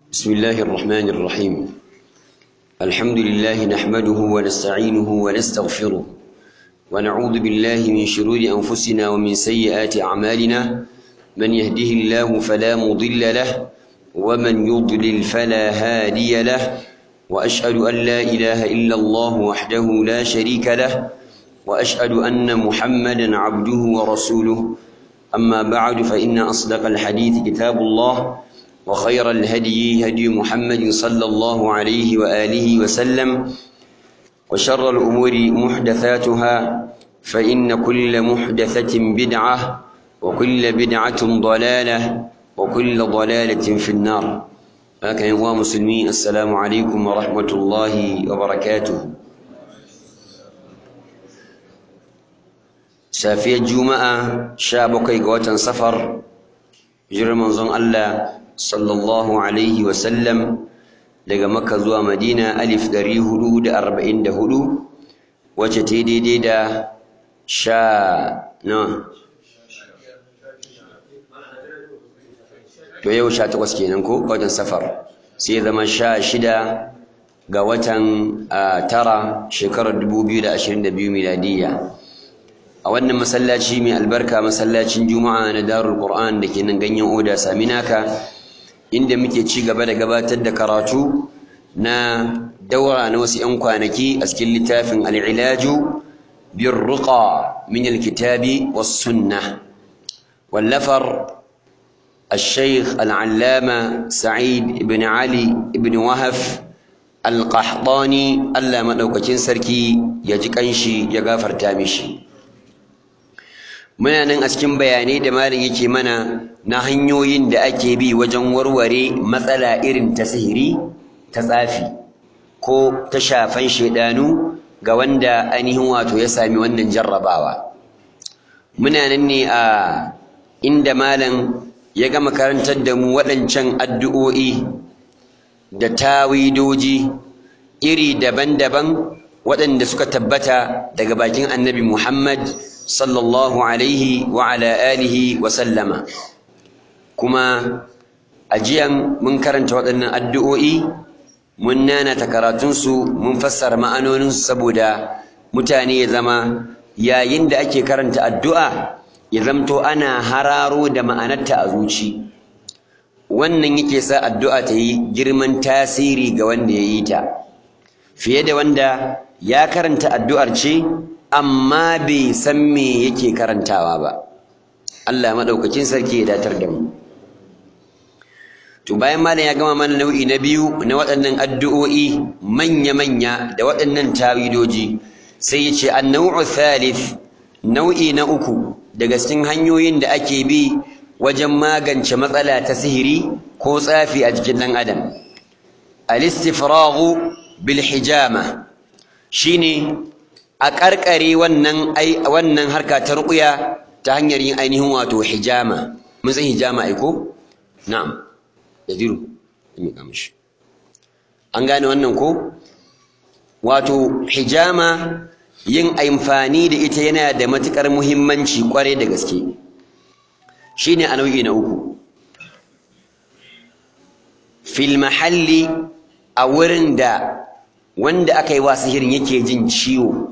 بسم الله الرحمن الرحيم الحمد لله نحمده ونستعينه ونستغفره ونعوذ بالله من شرور أنفسنا ومن سيئات أعمالنا من يهده الله فلا مضل له ومن يضلل فلا هادي له وأشهد أن لا إله إلا الله وحده لا شريك له وأشهد أن محمدا عبده ورسوله أما بعد فإن أصدق الحديث كتاب الله وخير الهدي هدي محمد صلى الله عليه وآله وسلم وشر الأمور محدثاتها فإن كل محدثة بدعة وكل بدعة ضلالة وكل ضلالة في النار هكذا يا مسلمين السلام عليكم ورحمة الله وبركاته safiyar juma'a sha bakwai ga watan safar hijirar manzon Allah sallallahu alaihi wasallam daga makka zuwa madina alif ɗari hudu da arba'in da hudu wacce ta daidai da sha na to yau sha takwas kenan ko watan safar sai zama sha shida ga watan tara shekarar dubu biyu da ashirin da biyu miladiyya a wannan masallaci mai albarka masallacin juma'a na darul qur'an da ke nan ganyen oda saminaka inda muke ci gaba da gabatar da karatu na daura na wasu 'yan kwanaki a cikin littafin al'ilaju bin ruqa min alkitabi was sunnah wallafar الشيخ العلامة سعيد بن علي بن وهف القحطاني ألا مدوكتين سركي يجي كنشي يغافر تامشي muna nan a cikin bayanai da malam yake mana na hanyoyin da ake bi wajen warware matsala irin ta sihiri ta tsafi ko ta shafan shaidanu ga wanda ainihin wato ya sami wannan jarrabawa muna nan ne a inda malam ya gama karantar da mu waɗancan addu'o'i da tawidoji iri daban-daban waɗanda suka tabbata daga bakin annabi Muhammad sallallahu alaihi wa ala alihi wa sallama kuma ajiyan mun karanta waɗannan addu'o'i mun nanata karatunsu mun fassara ma'anoninsu saboda mutane ya zama yayin da ake karanta addu'a ya zamto ana hararo da ma'anarta a zuci wannan yake sa addu'a ta yi girman tasiri ga wanda ya yi ta fiye da wanda ya karanta addu'ar ce amma bai san me yake karantawa ba Allah madaukakin sarki ya datar da mu to bayan malam ya gama mana nau'i na biyu na waɗannan addu'o'i manya-manya da waɗannan tawidoji sai ya ce an-naw'u thalith nau'i na uku daga cikin hanyoyin da ake bi wajen magance matsala ta sihiri ko tsafi a jikin ɗan adam al-istifraghu bil hijama shine a ƙarƙare wannan wannan harka ta ruƙuya ta hanyar yin ainihin wato hijama mun san hijama ai ko na'am yaziru me ka mishi an gane wannan ko wato hijama yin amfani da ita yana da matuƙar muhimmanci ƙwarai da gaske shine a nau'i na uku fil mahalli a wurin da wanda aka yi wa sihirin yake jin ciwo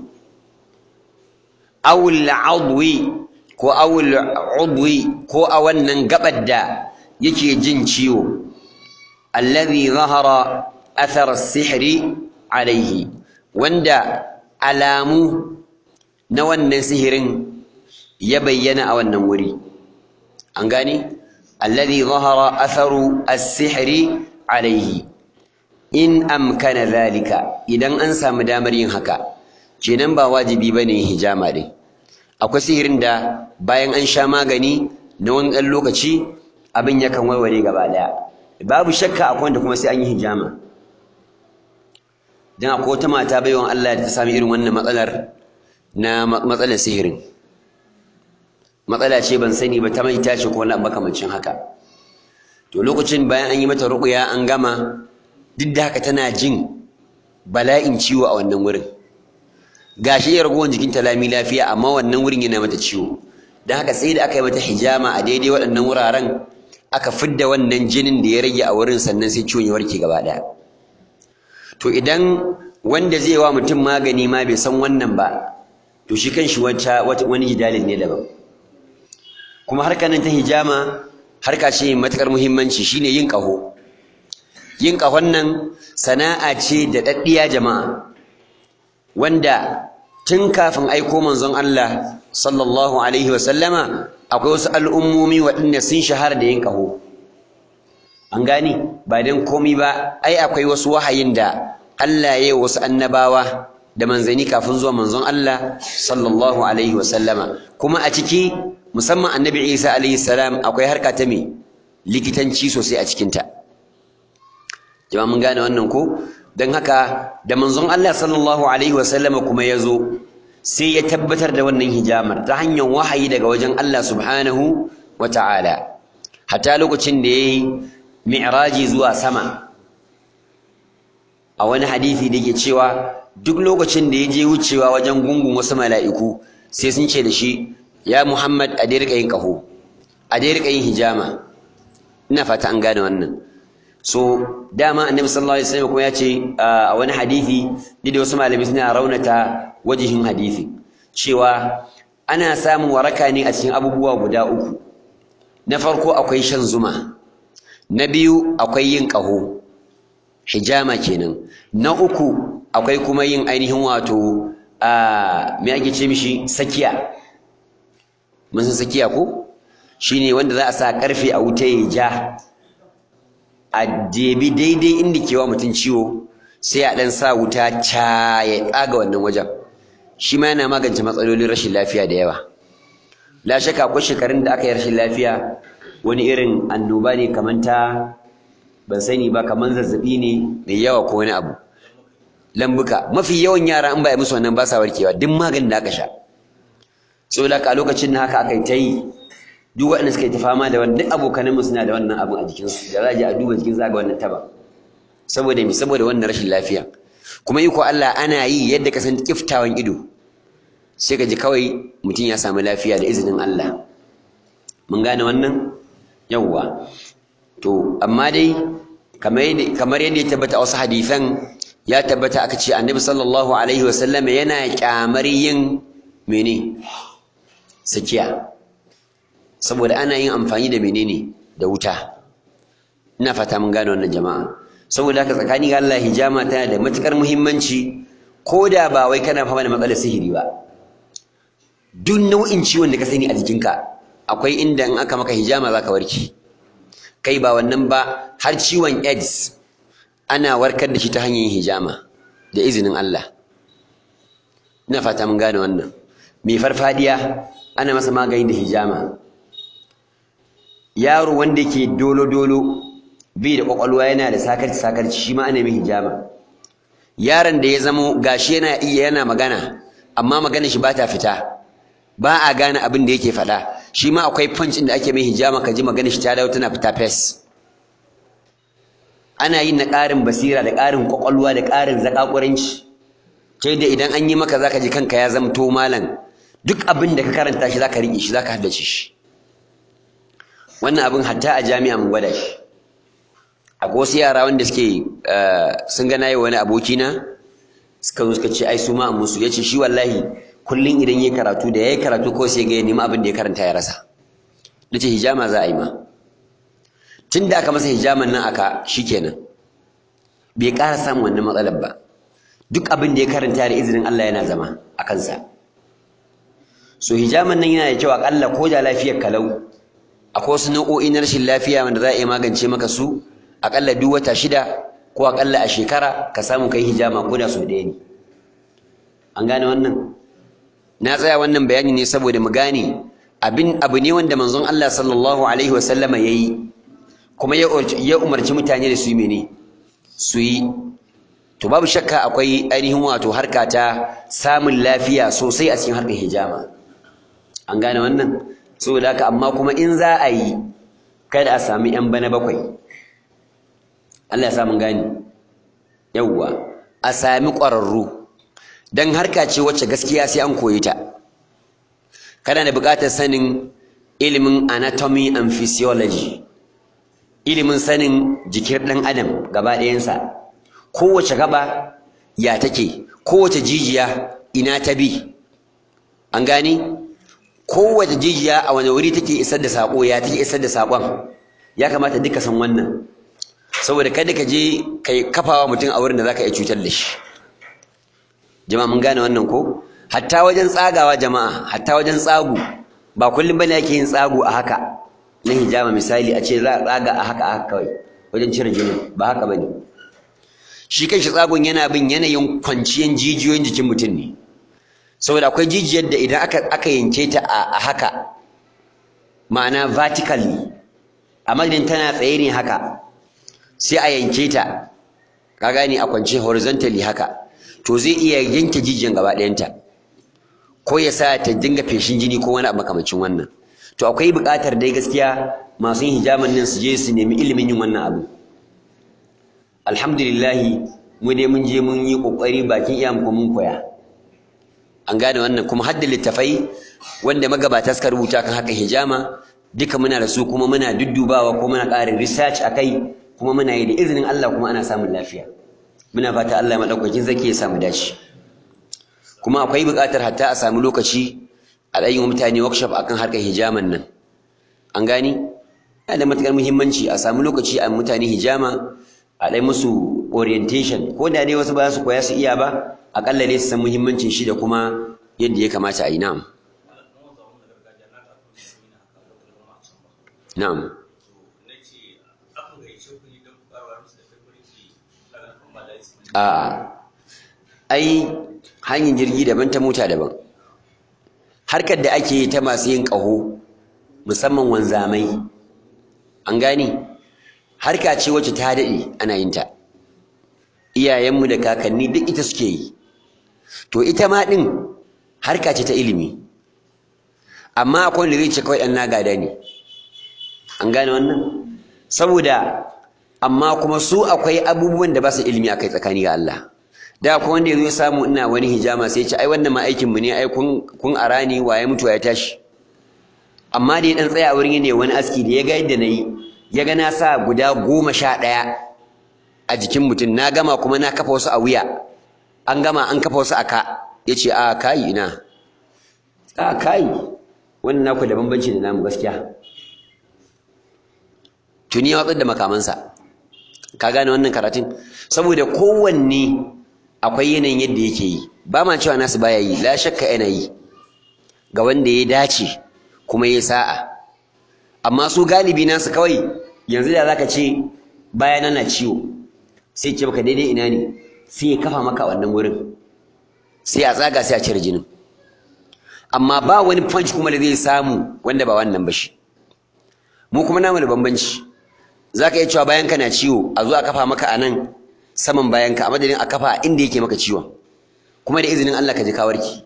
awul adwi ko awul udwi ko a wannan gabar da yake jin ciwo alladhi zahara athar as-sihri alayhi wanda alamu na wannan sihirin ya bayyana a wannan wuri an gane alladhi zahara atharu as-sihri alayhi in amkana zalika idan an samu damar yin haka kenan ba wajibi bane hijama din akwai sihirin da bayan an sha magani na wani ɗan lokaci abin yakan warware gaba ɗaya babu shakka akwai wanda kuma sai an yi hijama dan akwai wata mata baiwan Allah da ta sami irin wannan matsalar na matsalar sihirin matsala ce ban sani ba ta mai tashi ko wani makamancin haka to lokacin bayan an yi mata ruƙuya an gama duk da haka tana jin bala'in ciwo a wannan wurin gashi ya ragowar jikinta lami lafiya amma wannan wurin yana mata ciwo don haka sai da aka yi mata hijama a daidai waɗannan wuraren aka fidda wannan jinin da ya rage a wurin sannan sai ciwon ya warke gaba ɗaya to idan wanda zai wa mutum magani ma bai san wannan ba to shi kanshi wata wani jidalin ne daban kuma harkar nan ta hijama harka ce matukar muhimmanci shine yin ƙaho yin ƙahon nan sana'a ce da daddiya jama'a wanda tun kafin aiko manzon Allah sallallahu alaihi wa sallama akwai wasu al'ummomi waɗanda sun shahara da yin ƙaho an gani ba dan komai ba ai akwai wasu wahayin da Allah ya yi wasu annabawa da manzani kafin zuwa manzon Allah sallallahu alaihi wa sallama kuma a ciki musamman annabi Isa alaihi salam akwai harka ta me likitanci sosai a cikinta jama'a mun gane wannan ko don haka da manzon Allah sallallahu alaihi wasallama kuma ya zo sai ya tabbatar da wannan hijamar ta hanyar wahayi daga wajen Allah subhanahu wa ta'ala hatta lokacin da ya yi mi'raji zuwa sama a wani hadisi da ke cewa duk lokacin da ya je wucewa wajen gungun wasu mala'iku sai sun ce da shi ya Muhammad a dai yin ƙaho a dai yin hijama ina fata an gane wannan so dama annabi sallallahu alaihi wasallam kuma ya ce a wani hadisi da wasu malami suna raunata wajihin hadisi cewa ana samun waraka ne a cikin abubuwa guda uku na farko akwai shan zuma na biyu akwai yin ƙaho hijama kenan na uku akwai kuma yin ainihin wato a me ake ce mishi sakiya mun san sakiya ko shine wanda za a sa karfe a wuta ya ja a jebi daidai inda ke wa mutum ciwo sai a ɗan sa wuta ca ya tsaga wannan wajen shi ma yana magance matsalolin rashin lafiya da yawa la shaka akwai shekarun da aka yi rashin lafiya wani irin annoba ne kamar ta ban sani ba kamar zazzabi ne mai yawa ko wani abu lambuka mafi yawan yara in ba yi musu wannan ba sa warkewa duk maganin da aka sha saboda haka a lokacin na haka aka yi ta yi duk waɗanda suka yi ta fama da wannan duk abokananmu suna da wannan abin a jikinsu da za a je a duba jikin za ga wannan taba saboda me saboda wannan rashin lafiya kuma iko Allah ana yi yadda ka san kiftawan ido sai ka ji kawai mutum ya samu lafiya da izinin Allah mun gane wannan yawwa to amma dai kamar yadda ya tabbata a wasu hadisan ya tabbata aka ce annabi sallallahu alaihi wasallam yana kyamar yin mene sakiya saboda ana yin amfani da menene da wuta ina fata mun gane wannan jama'a saboda haka tsakani ga Allah hijama tana da matukar muhimmanci ko da ba wai kana fama da matsalar sihiri ba duk nau'in ciwon da ka sani a jikinka akwai inda in aka maka hijama zaka warke kai ba wannan ba har ciwon AIDS ana warkar da shi ta hanyar hijama da izinin Allah ina fata mun gane wannan mai farfadiya ana masa magani da hijama yaro wanda yake dolo-dolo bai da kwakwalwa yana da sakarci-sakarci shi ma ana mai hijama yaron da ya zamo gashi yana iya yana magana amma magana shi ba ta fita ba a gane abin da yake faɗa shi ma akwai punch da ake mai hijama ka ji magana shi ta dawo tana fita fes ana yin na ƙarin basira da ƙarin kwakwalwa da ƙarin zaƙaƙuranci ta da idan an yi maka zaka ji kanka ya zamto malam duk abin da ka karanta shi zaka riƙe shi zaka haddace shi wannan abin hatta a jami'a mun gwada shi akwai wasu yara wanda suke sun ga nayi wani abokina suka zo suka ce ai su ma musu yace shi wallahi kullun idan yayi karatu da yayi karatu ko sai ga ya nemi abin da ya karanta ya rasa nace hijama za a yi ma tunda aka masa hijaman nan aka shikenan bai ƙara samun wannan matsalar ba duk abin da ya karanta da izinin Allah yana zama a kansa so hijaman nan yana da kyau akalla ko da lafiyar kalau akwai wasu nau'o'i na rashin lafiya wanda za a iya magance maka su akalla duk wata shida ko akalla a shekara ka samu kai hijama ko da sau ɗaya ne an gane wannan na tsaya wannan bayani ne saboda mu gane abin abu ne wanda manzon Allah sallallahu alaihi wa sallama yayi kuma ya umarci mutane da su yi mene su yi to babu shakka akwai ainihin wato harka ta samun lafiya sosai a cikin harkar hijama an gane wannan saboda haka amma kuma in za a yi kada a sami yan bana bakwai Allah ya sa mun gane yawwa a sami ƙwararru dan harka ce wacce gaskiya sai an koyi ta kana da buƙatar sanin ilimin anatomy and physiology ilimin sanin jikin ɗan adam gaba ɗayansa kowace gaba ya take kowace jijiya ina ta bi an gane kowace jijiya a wani wuri take isar da saƙo ya take isar da saƙon ya kamata duka san wannan saboda kada ka je kai kafawa mutum a wurin da zaka iya cutar da shi jama'a mun gane wannan ko hatta wajen tsagawa jama'a hatta wajen tsagu ba kullum bane yake yin tsagu a haka na hijama misali a ce za a tsaga a haka a haka kawai wajen cire jini ba haka bane shi kanshi tsagun yana bin yanayin kwanciyan jijiyoyin jikin mutum ne saboda akwai jijiyar da idan aka aka yanke ta a haka ma'ana vertically a madadin tana tsaye ne haka sai a yanke ta ka gane a kwance horizontally haka to zai iya yanke jijiyan gaba ɗayanta ko ya sa ta dinga feshin jini ko wani abu makamancin wannan to akwai buƙatar dai gaskiya masu yin hijaman nan su je su nemi ilimin yin wannan abu alhamdulillah mu dai mun je mun yi ƙoƙari bakin iya mu mun koya an gane wannan kuma har da littafai wanda magabata suka rubuta kan haka hijama duka muna da su kuma muna duddubawa ko muna ƙarin research akai kuma muna yi da izinin Allah kuma ana samun lafiya muna fata Allah madaukakin zaki ya samu dace kuma akwai buƙatar hatta a samu lokaci a ɗayin mutane workshop akan harkar hijaman nan an gani yana da matuƙar muhimmanci a samu lokaci a mutane hijama a ɗai musu orientation ko da dai wasu ba su koya su iya ba aƙalla ne su san muhimmancin shi da kuma yadda ya kamata a yi na'am na'am A'a, ai hanyar jirgi daban ta mota daban. Harkar da ake yi ta masu yin ƙaho, musamman wanzamai, an gane, harka ce wacce ta daɗe ana yin ta. Iyayenmu da kakanni duk ita suke yi. To ita ma ɗin harka ce ta ilimi. Amma akwai wanda zai ce kawai ɗan nagada ne. An gane wannan? Saboda amma kuma su akwai abubuwan da ba su ilimi akai tsakani ga Allah da akwai wanda yazo ya samu ina wani hijama sai ya ce ai wannan ma aikin mu ne ai kun kun arani waye mutuwa ya tashi amma da ya dan tsaya wurin ne wani aski da ya ga yadda nayi ya ga na sa guda goma sha ɗaya a jikin mutum na gama kuma na kafa wasu a wuya an gama an kafa wasu a ka ya ce a kai ina a kai wannan naku da bambanci da namu gaskiya tuni ya watsar da makamansa ka gane wannan karatun saboda kowanne akwai yanayin yadda yake yi ba ma cewa nasu baya yi la shakka yana yi ga wanda ya dace kuma ya sa'a amma su galibi nasu kawai yanzu da zaka ce baya na ciwo sai ce baka daidai ina ne sai ya kafa maka wannan wurin sai a tsaga sai a cire jinin amma ba wani punch kuma da zai samu wanda ba wannan ba shi mu kuma namu da bambanci za ka iya cewa bayanka na ciwo a zo a kafa maka a nan saman bayanka a madadin a kafa inda yake maka ciwon kuma da izinin Allah ka ji kawarki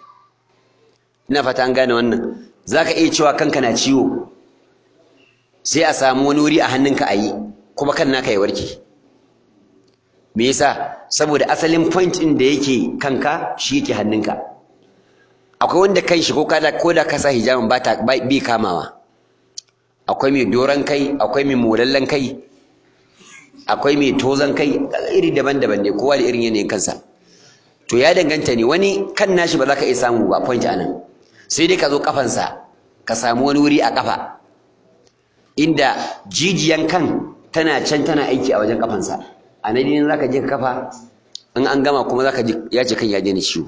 ina fata an gane wannan za ka iya cewa kanka na ciwo sai a samu wani wuri a hannunka a yi kuma kan naka ya warke me yasa saboda asalin point ɗin da yake kanka shi yake hannunka akwai wanda kan shi ko da ka sa hijabin ba ta bi kamawa akwai mai doron kai akwai mai molallen kai akwai mai tozan kai iri daban-daban ne kowa da irin yanayin kansa to ya danganta ne wani kan nashi ba za ka iya samu ba point anan sai dai ka zo kafansa ka samu wani wuri a kafa inda jijiyan kan tana can tana aiki a wajen kafansa a nan ne za ka je ka kafa in an gama kuma za ka ji ya ce kan ya daina ciwo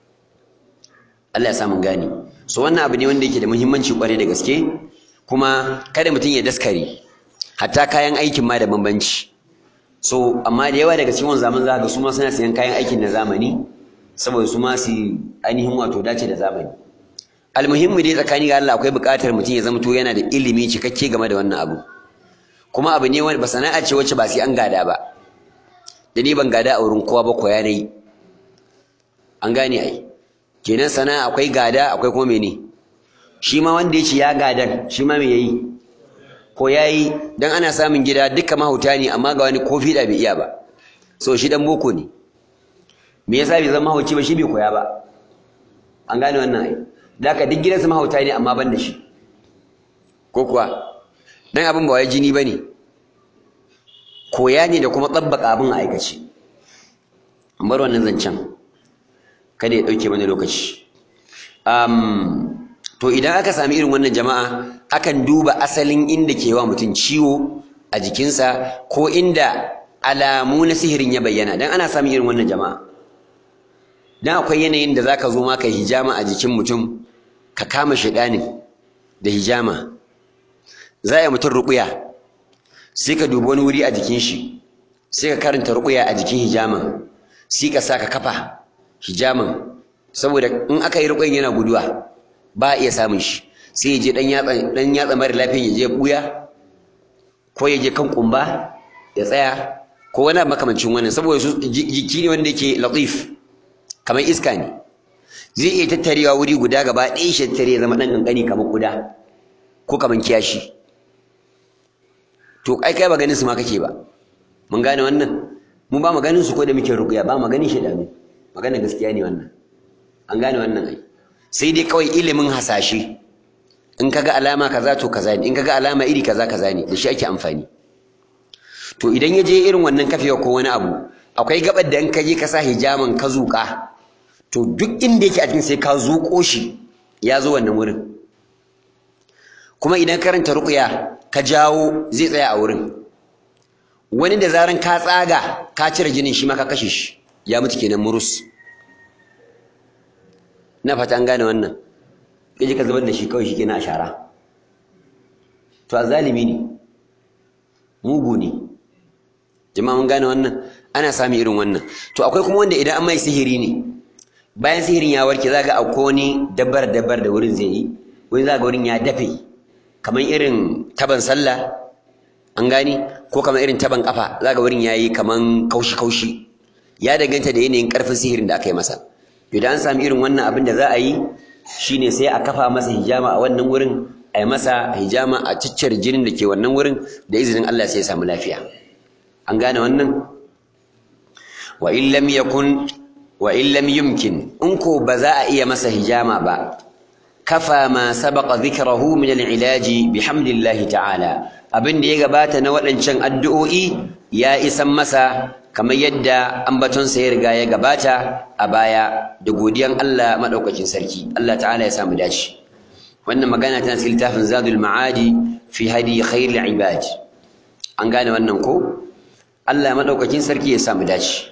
Allah ya samu gane so wannan abu ne wanda yake da muhimmanci kwarai da gaske kuma kada mutum ya daskare hatta kayan aikin ma da bambanci so amma da yawa daga cikin zaman za ga su ma suna sayan kayan aikin na zamani saboda su ma su ainihin wato dace da zamani almuhimmi dai tsakani ga Allah akwai buƙatar mutum ya zama to yana da ilimi cikakke game da wannan abu kuma abu ne wanda ba sana'a ce wacce ba sai an gada ba da ni ban gada a wurin kowa ba koya nayi an gane ai kenan sana'a akwai gada akwai kuma mene shi ma wanda ya ce ya gadan shi ma me yayi ko yayi dan ana samun gida duka mahauta ne amma ga wani kofi da bai iya ba so shi dan boko ne me yasa bai zama mahauci ba shi bai koya ba an gane wannan ai da ka duk gidansu mahauta ne amma ban da shi ko kuwa dan abin ba wai jini bane koya ne da kuma tsabbaka abin a aikace bar wannan zancen kada ya ɗauke mana lokaci to idan aka sami irin wannan jama'a akan duba asalin inda ke wa mutum ciwo a jikinsa ko inda alamu na sihirin ya bayyana dan ana samun irin wannan jama'a dan akwai yanayin da zaka zo ma kai hijama a jikin mutum ka kama shaidanin da hijama za a yi mutum ruƙuya sai ka dubi wani wuri a jikin shi sai ka karanta ruƙuya a jikin hijaman sai ka sa ka kafa hijaman saboda in aka yi ruƙuyan yana guduwa ba a iya samun shi sai ya je ɗan yatsa mara lafiyan ya je ɓuya ko ya je kan ƙumba ya tsaya ko wani makamancin wannan saboda su jiki ne wanda yake latif kamar iska ne zai iya tattarewa wuri guda gaba ɗaya shi tattare ya zama ɗan ƙanƙani kamar ƙuda ko kamar kiyashi to ai kai ba ganin su ma kake ba mun gane wannan mu ba mu ganin su ko da muke ruƙuya ba mu ganin shi da mu magana gaskiya ne wannan an gane wannan ai sai dai kawai ilimin hasashe in kaga alama kaza to kaza ne in kaga alama iri kaza kaza ne da shi ake amfani to idan ya je irin wannan kafewa ko wani abu akwai gabar da in ka je ka sa hijaman ka zuƙa to duk inda yake a cikin sai ka zuƙo shi ya zo wannan wurin kuma idan karanta ruqya ka jawo zai tsaya a wurin wani da zaran ka tsaga ka cire jinin shi ma ka kashe shi ya mutu kenan murus na fata an gane wannan kaje ka zubar da shi kawai shi kenan a shara to azalimi ne mugu ne jama'a mun gane wannan ana sami irin wannan to akwai kuma wanda idan an mai sihiri ne bayan sihirin ya warke za ga akwai wani dabbar dabbar da wurin zai yi wani za ga wurin ya dafe kamar irin taban sallah an gani ko kamar irin taban kafa za ga wurin ya yi kamar kaushi kaushi ya danganta da yanayin karfin sihirin da aka yi masa idan an sami irin wannan abin da za a yi shine sai a kafa masa hijama a wannan wurin a yi masa hijama a ciccire jinin da ke wannan wurin da izinin Allah sai ya samu lafiya an gane wannan wa in lam yakun wa in lam yumkin in ko ba za a iya masa hijama ba kafa ma sabaqa dhikrahu min al-ilaji bihamdillahi ta'ala abin da ya gabata na waɗancan addu'o'i ya isan masa kamar yadda ambatonsa ya riga ya gabata a baya da godiyan Allah madaukakin sarki Allah ta'ala ya samu dace wannan magana tana cikin littafin Zadul Ma'adi fi hadi khairil ibad an gane wannan ko Allah madaukakin sarki ya samu dace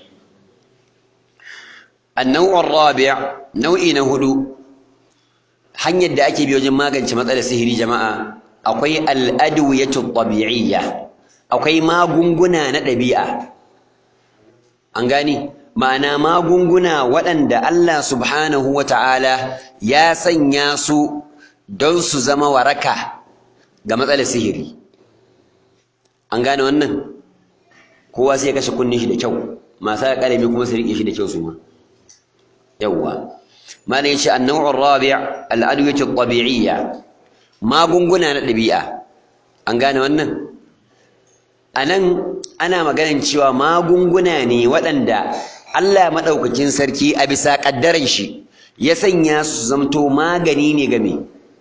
النوع الرابع nau'i na hudu hanyar da ake bi wajen magance matsalar sihiri jama'a akwai al'adwiyatu tabi'iyya akwai magunguna na ɗabi'a an gani ma'ana magunguna waɗanda Allah subhanahu wata'ala ya sanya su don su zama waraka ga matsalar sihiri an gane wannan kowa sai ya kashe kunnin shi da kyau masu ƙarami kuma su riƙe shi da kyau su ma yawwa malam yace an-naw'u ar-rabi' al-adwiyatu at-tabi'iyya magunguna na ɗabi'a an gane wannan anan ana maganin cewa magunguna ne waɗanda Allah madaukakin sarki a bisa kaddaran shi ya sanya su zamto magani ne ga me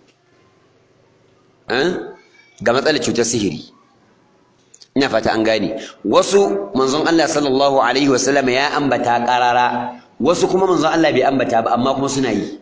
ga matsalar cutar sihiri ina fata an gane wasu manzon Allah sallallahu alaihi wasallam ya ambata qarara wasu kuma manzon Allah bai ambata ba amma kuma suna yi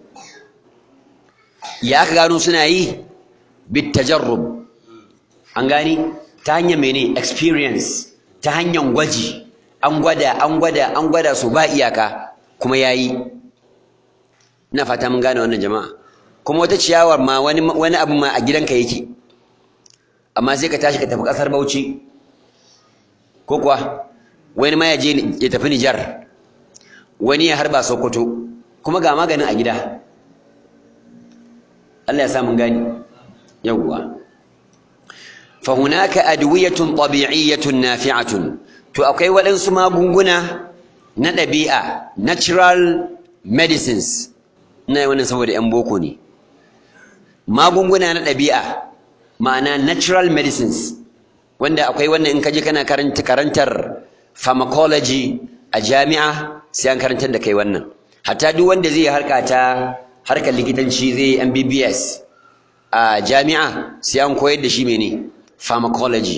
ya aka gano suna yi bit tajarrub an gani ta hanyar mene experience ta hanyar gwaji an gwada an gwada an gwada su ba iyaka kuma yayi ina fata mun gane wannan jama'a kuma wata ciyawar ma wani wani abu ma a gidanka yake amma sai ka tashi ka tafi kasar Bauchi ko kuwa wani ma ya je ya tafi Nijar wani ya harba Sokoto kuma ga maganin a gida Allah ya sa mun gani yawwa fa hunaka adwiyatun tabi'iyyatun nafi'atun to akwai waɗansu magunguna na ɗabi'a natural medicines ina yi wannan saboda 'yan boko ne magunguna na ɗabi'a ma'ana natural medicines wanda akwai wannan in kaje kana karanta karantar pharmacology a jami'a sai an karantar da kai wannan hatta duk wanda zai harka ta harkar likitanci zai MBBS a jami'a sai an koyar da shi mene pharmacology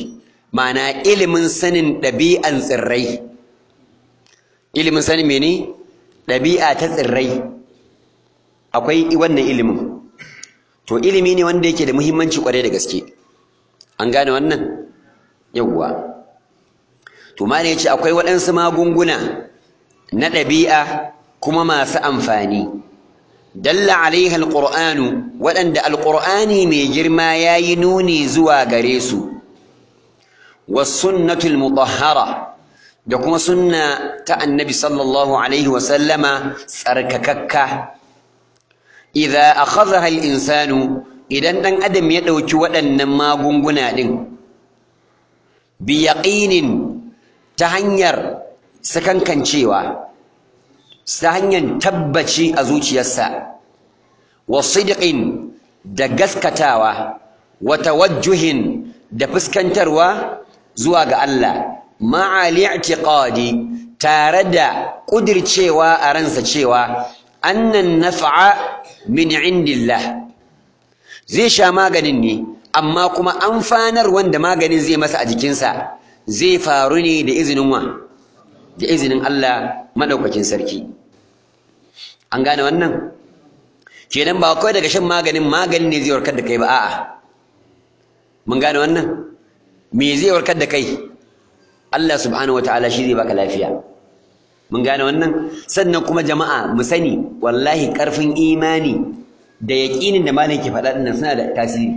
ma'ana ilimin sanin ɗabi'an tsirrai ilimin sanin mene ɗabi'a ta tsirrai akwai wannan ilimin to ilimi ne wanda yake da muhimmanci kwarai da gaske an gane wannan yawwa to ma ne yace akwai waɗansu magunguna na ɗabi'a kuma masu amfani dalla alaiha alqur'anu waɗanda alqur'ani mai girma yayi nuni zuwa gare su was sunnatul mutahhara da kuma sunna ta annabi sallallahu alaihi wa sallama tsarkakakka idza akhadha al-insanu idan dan adam ya dauki waɗannan magunguna din bi yaqinin ta hanyar sakankancewa ta hanyar tabbaci a zuciyarsa wa sidqin da gaskatawa wa tawajjuhin da fuskantarwa zuwa ga Allah ma'a li'tiqadi tare da kudircewa a ransa cewa annan naf'a min indillah zai sha maganin ne amma kuma amfanar wanda maganin zai masa a jikinsa zai faru ne da izinin wa da izinin Allah madaukakin sarki an gane wannan kenan ba kawai daga shan maganin maganin ne zai warkar da kai ba a'a mun gane wannan me zai warkar da kai Allah subhanahu wataala shi zai baka lafiya mun gane wannan sannan kuma jama'a mu sani wallahi karfin imani da yaƙinin da malam ke faɗa dinnan suna da tasiri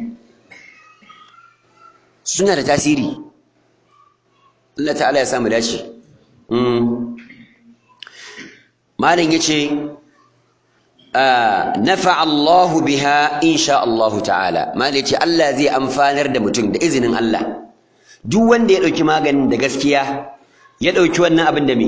suna da tasiri Allah ta'ala ya samu dace malam yace nafa Allahu biha insha Allahu ta'ala malam yace Allah zai amfanar da mutum da izinin Allah duk wanda ya dauki maganin da gaskiya ya dauki wannan abin da me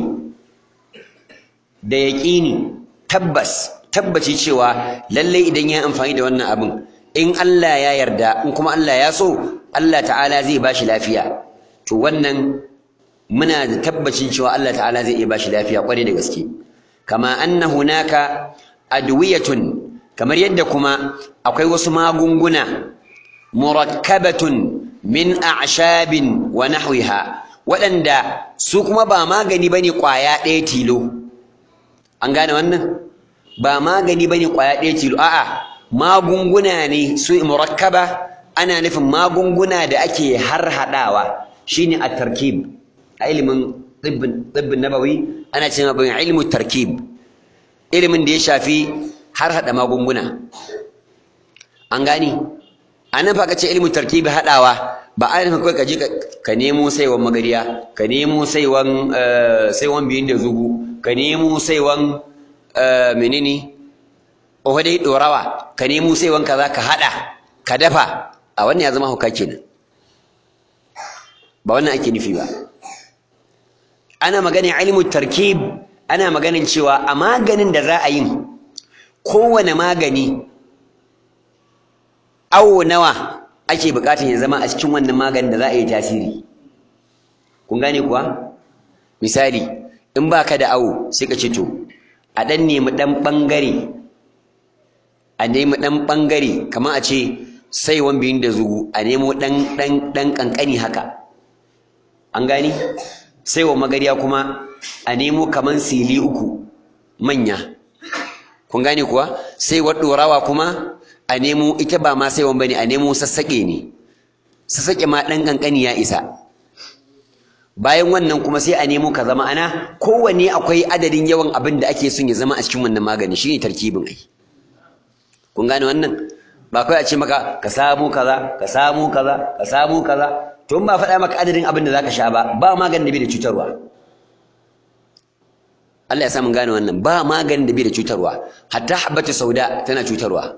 da yaƙini tabbas tabbaci cewa lalle idan ya amfani da wannan abin in Allah ya yarda in kuma Allah ya so Allah ta'ala zai bashi lafiya to wannan muna da tabbacin cewa Allah ta'ala zai iya bashi lafiya kware da gaske kama anna hunaka adwiyatun kamar yadda kuma akwai wasu magunguna murakkabatun min a'shabin wa nahwiha waɗanda su kuma ba magani bane ƙwaya ɗaya tilo an gane wannan ba magani bane ƙwaya ɗaya tilo a'a magunguna ne su murakkaba ana nufin magunguna da ake harhaɗawa shine at-tarkib a ilimin tsibbin nabawi ana cewa bin ilmu tarkib ilimin da ya shafi harhaɗa magunguna an gani a nan fa ka ce ilmu tarkibi haɗawa ba a nufin kawai ka je ka nemo saiwan magariya ka nemo saiwan saiwan biyun da zugu ka nemo saiwan menene oho dai ɗorawa ka nemo saiwan kaza ka haɗa ka dafa a wannan ya zama hauka kenan ba wannan ake nufi ba ana maganin ilmu tarkib ana maganin cewa a maganin da za a yi kowane magani awo nawa ake bukatar ya zama a cikin wannan maganin da za a yi tasiri kun gane kuwa misali in baka da awo sai ka ce to a dan nemi dan bangare a nemi dan bangare kamar a ce saiwan biyun da zugu a nemo dan dan dan kankani haka an gani saiwa magariya kuma a nemo kaman sili uku manya kun gane kuwa sai ɗorawa kuma a nemo ita ba ma saiwan bane a nemo sassaƙe ne sassaƙe ma ɗan ƙanƙani ya isa bayan wannan kuma sai a nemo ka zama ana kowanne akwai adadin yawan abin da ake son ya zama a cikin wannan magani shine tarkibin ai kun gane wannan ba kawai a ce maka ka samu kaza ka samu kaza ka samu kaza to in ba faɗa maka adadin abin da zaka sha ba ba maganin da bai da cutarwa Allah ya sa mun gane wannan ba maganin da bai da cutarwa hatta habbatu sauda tana cutarwa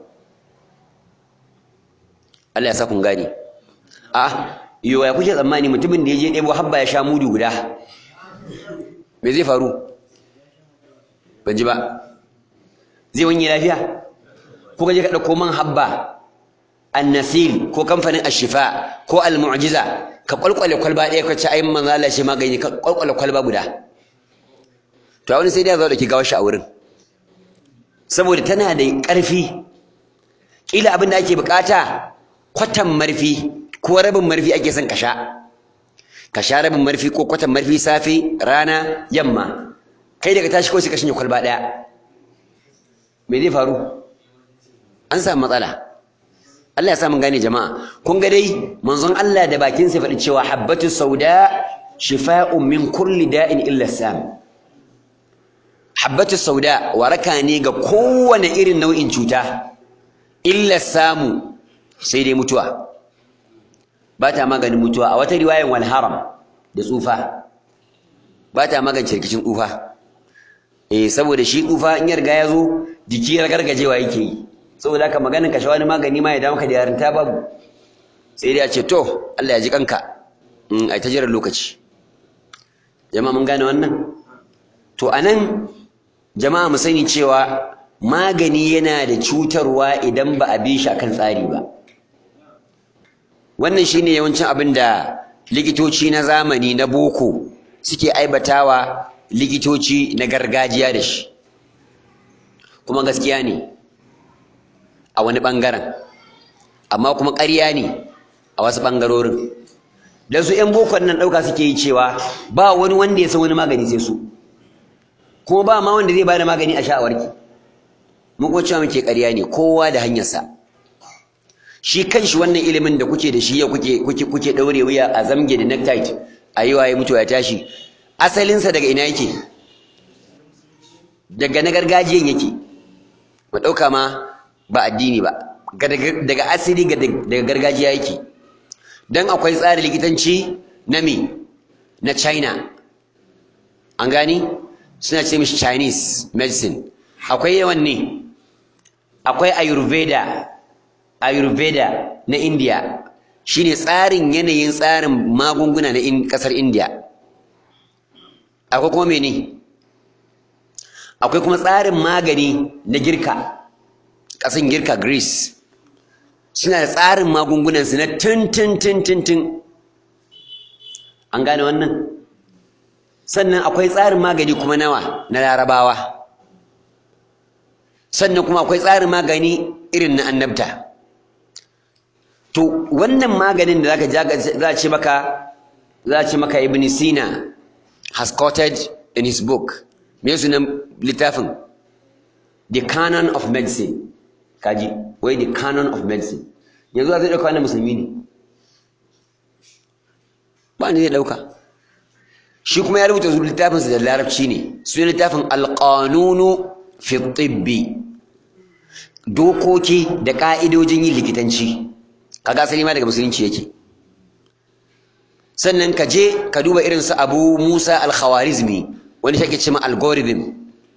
Allah ya sa kun gane a yo ya kuke tsammani mutumin da ya je ɗebo habba ya sha mudu guda me zai faru ban ji ba zai wanye lafiya ko ka je ka ɗauko man habba annasil ko kamfanin ashifa ko almu'jiza ka kwalkwale kwalba ɗaya ka ci ayin manzo Allah shi magani ka kwalkwale kwalba guda to a wani sai dai ya zo da ki gawo shi a wurin saboda tana da ƙarfi kila abin da ake bukata kwatan marfi ko rabin marfi ake son ka sha ka sha rabin marfi ko kwatan marfi safe rana yamma kai daga tashi ko sai ka shanye kwalba ɗaya me zai faru an samu matsala Allah ya sa mun gane jama'a kun ga dai manzon Allah da bakin sa faɗi cewa habbatu sauda shifa'un min kulli da'in illa sam habbatu sauda waraka ne ga kowane irin nau'in cuta illa samu sai dai mutuwa ba ta maganin mutuwa a wata riwayan wal haram da tsufa ba ta magance rikicin tsufa eh saboda shi tsufa in ya riga ya zo jiki gargajewa yake yi saboda haka maganin kashe wani magani ma ya dawo maka da yarinta babu sai dai a ce to Allah ya ji kanka in ai ta jiran lokaci jama'a mun gane wannan to anan jama'a mu sani cewa magani yana da cutarwa idan ba a bi shi akan tsari ba wannan shine yawancin abin da likitoci na zamani na boko suke aibatawa likitoci na gargajiya da shi kuma gaskiya ne a wani ɓangaren amma kuma ƙarya ne a wasu ɓangarorin da su 'yan bokon nan ɗauka suke yi cewa ba wani wanda ya san wani magani sai su kuma ba ma wanda zai ba da magani a sha'awarki mun kuma cewa muke ƙarya ne kowa da hanyarsa shi kanshi wannan ilimin da kuke da shi yau kuke kuke kuke daure wuya a zamge da necktie a yi waye mutuwa ya tashi asalinsa daga ina yake daga na gargajiyan yake mu ɗauka ma ba addini ba daga asali daga gargajiya yake dan akwai tsarin likitanci na me na China an gani suna ce mishi Chinese medicine akwai yawan ne akwai Ayurveda Ayurveda na India shine tsarin yanayin tsarin magunguna na kasar India akwai kuma mene akwai kuma tsarin magani na girka ƙasan girka Greece suna da tsarin magungunansu na tun tun tun tun tun an gane wannan sannan akwai tsarin magani kuma nawa na larabawa sannan kuma akwai tsarin magani irin na annabta to wannan maganin da zaka za ce maka za ce maka ibn sina has quoted in his book me sunan littafin the canon of medicine kaji wai the canon of medicine yanzu zai dauka wannan musulmi ne ba ni zai dauka shi kuma ya rubuta littafin sa da larabci ne su littafin alqanunu fi tibbi dokoki da ka'idojin yin likitanci kaga asali ma daga musulunci yake sannan ka je ka duba irin su Abu Musa al-Khawarizmi wani shi ake cewa algorithm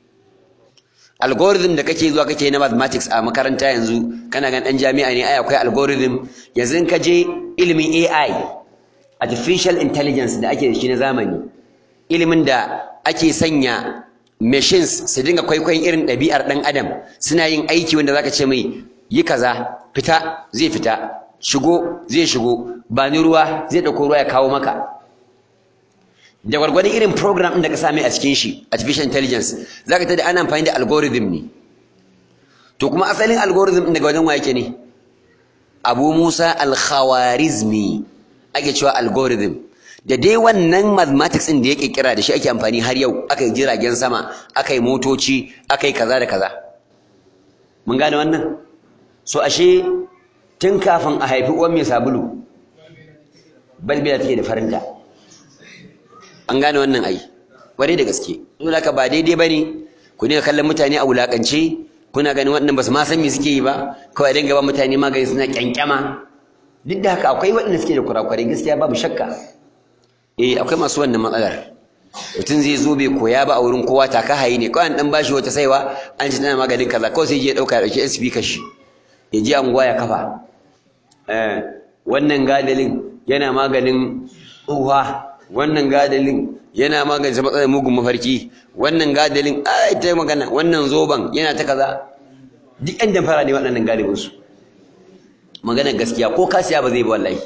algorithm da kake zuwa kake na mathematics a makaranta yanzu kana gan dan jami'a ne ai akwai algorithm yanzu ka je ilimin AI artificial intelligence da ake da shi na zamani ilimin da ake sanya machines su dinga kwaikwayon irin ɗabi'ar ɗan adam suna yin aiki wanda zaka ce mai yi kaza fita zai fita shigo zai shigo ba ni ruwa zai ɗauko ruwa ya kawo maka da gwargwadon irin program ɗin da ka same a cikin shi artificial intelligence za ka tada ana amfani da algorithm ne to kuma asalin algorithm ɗin daga wajen wa yake ne abu musa al-khawarizmi ake cewa algorithm da dai wannan mathematics ɗin da ya ƙirƙira da shi ake amfani har yau aka yi jiragen sama aka yi motoci aka yi kaza da kaza mun gane wannan so ashe tun kafin a haifi uwan mai sabulu balbila take da farinta an gane wannan ai ware da gaske don haka ba daidai bane ku ne kallon mutane a wulakance kuna ganin waɗannan ba su ma san me suke yi ba kawai dinga ba mutane magani suna kyankyama duk da haka akwai waɗanda suke da kurakurai gaskiya babu shakka eh akwai masu wannan matsalar mutum zai zo bai koya ba a wurin kowa taka hayi ne kawai an dan bashi wata saiwa an ci tana maganin kaza kawai sai ya dauka ya dauki speaker shi ya ji anguwa ya kafa eh wannan gadalin yana maganin tsuha wannan gadalin yana magance matsalar mugun mafarki wannan gadalin ai ta magana wannan zoban yana ta kaza duk yan damfara ne waɗannan galibin su maganar gaskiya ko kasiya ba zai ba wallahi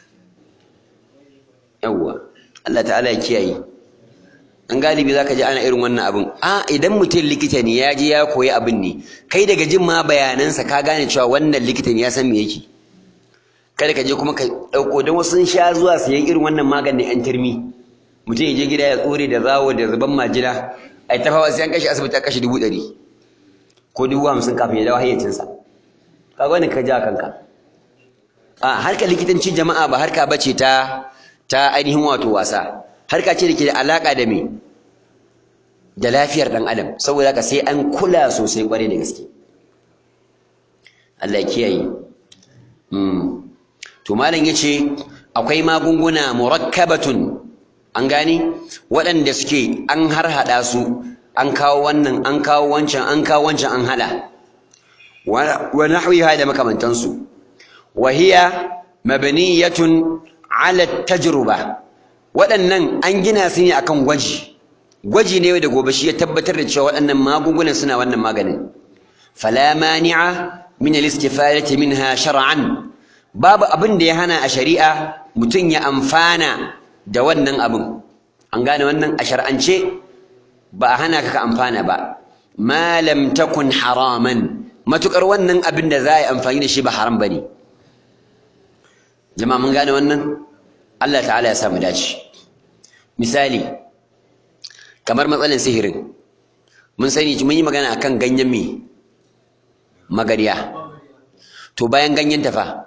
yawwa Allah ta'ala ya kiyaye an galibi zaka ji ana irin wannan abin a idan mutum likita ne ya je ya koyi abin ne kai daga jin ma bayanansa ka gane cewa wannan likita ne ya san me yake kada ka je kuma ka ɗauko don wasu sun sha zuwa siyan irin wannan maganin yan turmi mutum ya je gida ya tsore da zawo da zuban majina ai ta fawa sai an kashe asibiti a kashe dubu ɗari ko dubu hamsin kafin ya dawo hayyacinsa kaga wani ka ja kanka a harkar likitanci jama'a ba harka bace ta ta ainihin wato wasa harka ce da ke da alaka da me da lafiyar dan adam saboda haka sai an kula sosai kwarai da gaske Allah ya kiyaye mm to malam yace akwai magunguna murakkabatun an gani waɗanda suke an harhaɗa su an kawo wannan an kawo wancan an kawo wancan an haɗa wa nahwiha da makamantansu wa hiya mabniyatun ala tajruba waɗannan an gina su ne akan gwaji gwaji ne da gobe shi ya tabbatar da cewa waɗannan magungunan suna wannan maganin fala mani'a min al-istifadati minha shar'an babu abin da ya hana a shari'a mutum ya amfana da wannan abin an gane wannan a shar'ance ba a hana ka ka amfana ba ma lam takun haraman matukar wannan abin da za a yi amfani da shi ba haram bane jama'a mun gane wannan Allah ta'ala ya samu dace misali kamar matsalan sihirin mun sani mun yi magana akan ganyen me magariya to bayan ganyen tafa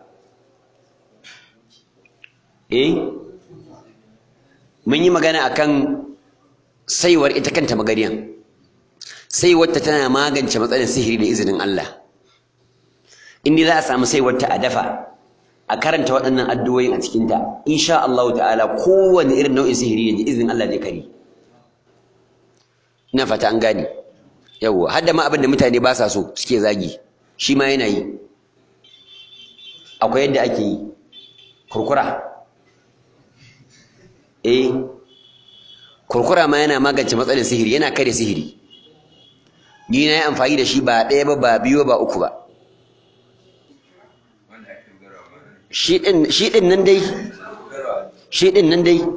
eh mun yi magana akan saiwar ita kanta magariyan saiwarta tana magance matsalar sihiri da izinin Allah in za a samu saiwarta a dafa a karanta waɗannan addu'o'in a cikinta insha Allah ta'ala kowane irin nau'in sihiri ne da izinin Allah zai kare ina fata an gane yawwa har da ma abin da mutane ba sa so suke zagi shi ma yana yi akwai yadda ake yi kurkura eh kurkura ma yana magance matsalar sihiri yana kare sihiri ni na yi amfani da shi ba ɗaya ba ba biyu ba uku ba shi ɗin nan dai shi ɗin nan dai